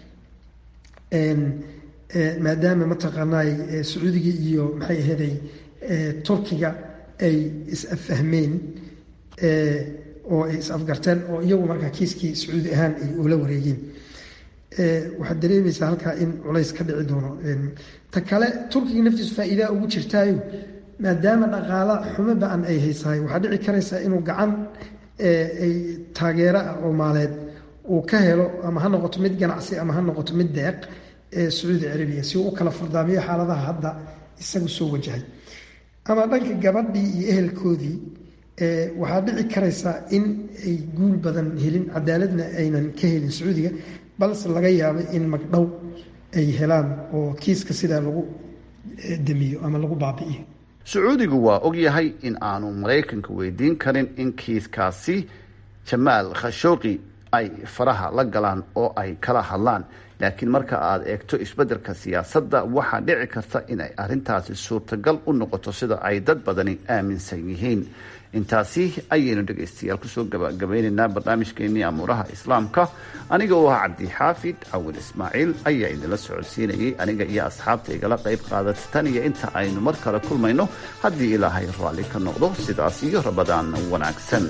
[SPEAKER 14] maadaama mataqaanaay sacuudiga iyo maxay aheeday turkiga ay is-affahmeen oo ay is-afgarteen oo iyagu markaa kiiskii sacuudi ahaan ay ula wareegeen waxaad dareemaysaa halkaa in culays ka dhici doono ta kale turkiga naftiisu faa-iidaa ugu jirtaayo maadaama dhaqaala xumo ba-an ay haysahay waxaa dhici karaysaa inuu gacan ay taageero ah oo maaleed uu ka helo ama ha noqoto mid ganacsi ama ha noqoto mid deeq ee sacuudi carabiya si uu u kala fardaamiyo xaaladaha hadda isagu soo wajahay ama dhanka gabadhii iyo ehelkoodii waxaa dhici karaysaa in ay guul badan helin cadaaladna aynan ka helin sacuudiga balse laga yaabo in magdhow ay helaan oo kiiska sidaa lagu damiyo ama lagu baabi'iyo
[SPEAKER 13] sacuudigu waa og yahay in aanu maraykanka weydiin karin in kiiskaasi jamaal khashooqi ay faraha la galaan oo ay kala hadlaan laakiin marka aad eegto isbeddelka siyaasadda waxaa dhici karta inay arrintaasi suurtagal u noqoto sida ay dad badani aaminsan yihiin intaasi ayaynu dhegaystayaal kusoo gabagabeynaynaa barnaamijkeenii amuuraha islaamka aniga oo ah cabdixaafid cawil ismaaciil ayaa idinla socodsiinayay aniga iyo asxaabta igala qayb qaadata tan iyo inta aynu mar kale kulmayno haddii ilaahay raalli ka noqdo sidaas iyo rabadaan wanaagsan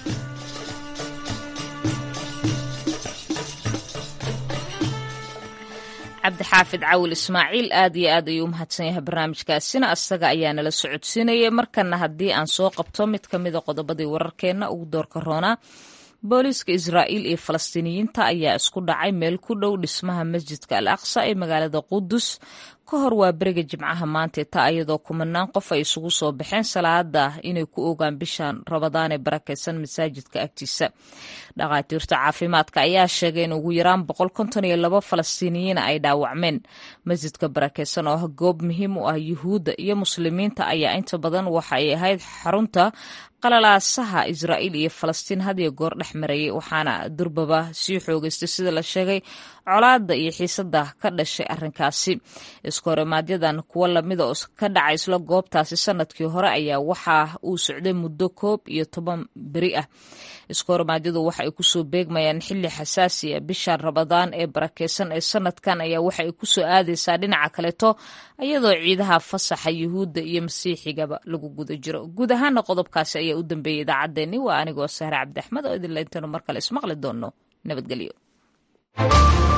[SPEAKER 1] cabdixaafid cawil ismaaciil aad iyo aad ayuu u mahadsan yahay barnaamijkaasina asaga ayaa nala socodsiinayay markana haddii aan soo qabto mid ka mida qodobadii wararkeenna ugu doorka roonaa booliiska israa'iil iyo falastiiniyiinta ayaa isku dhacay meel ku dhow dhismaha masjidka al aqsa ee magaalada qudus ka hor waa beriga jimcaha maanta taa iyadoo kumanaan qof ay isugu soo baxeen salaada inay ku ogaan bishan rabadaan ee barakeysan masaajidka agtiisa dhakhaatiirta caafimaadka ayaa sheegay in ugu yaraan boqol konton iyo labo falastiiniyiina ay dhaawacmeen masjidka barakeysan oo ah goob muhiim u ah yuhuudda iyo muslimiinta ayaa inta badan waxa ay ahayd xarunta qalalaasaha israa'iil iyo falastiin hadiyo goor dhex marayay waxaana durbaba sii xoogeystay sida la sheegay colaada iyo xiisada ka dhashay arrinkaasi iskohorimaadyadaan kuwo lamida oo ka dhaca isla goobtaasi sanadkii hore ayaa waxa uu socday muddo koob iyo toban beri ah iskohorimaadyadu waxa ay kusoo beegmayaan xili xasaasi a bisha rabadaan ee barakeysan ee sanadkan ayaa waxa ay kusoo aadaysaa dhinaca kaleeto iyadoo ciidaha fasaxa yuhuudda iyo masiixigaba lagu guda jiro guud ahaana qodobkaasi ayaa u dambeeyay idaacaddeenni waa anigoo sahre cabdi axmed oo idinla intaynu mar kale ismaqli doonno nabadgelyo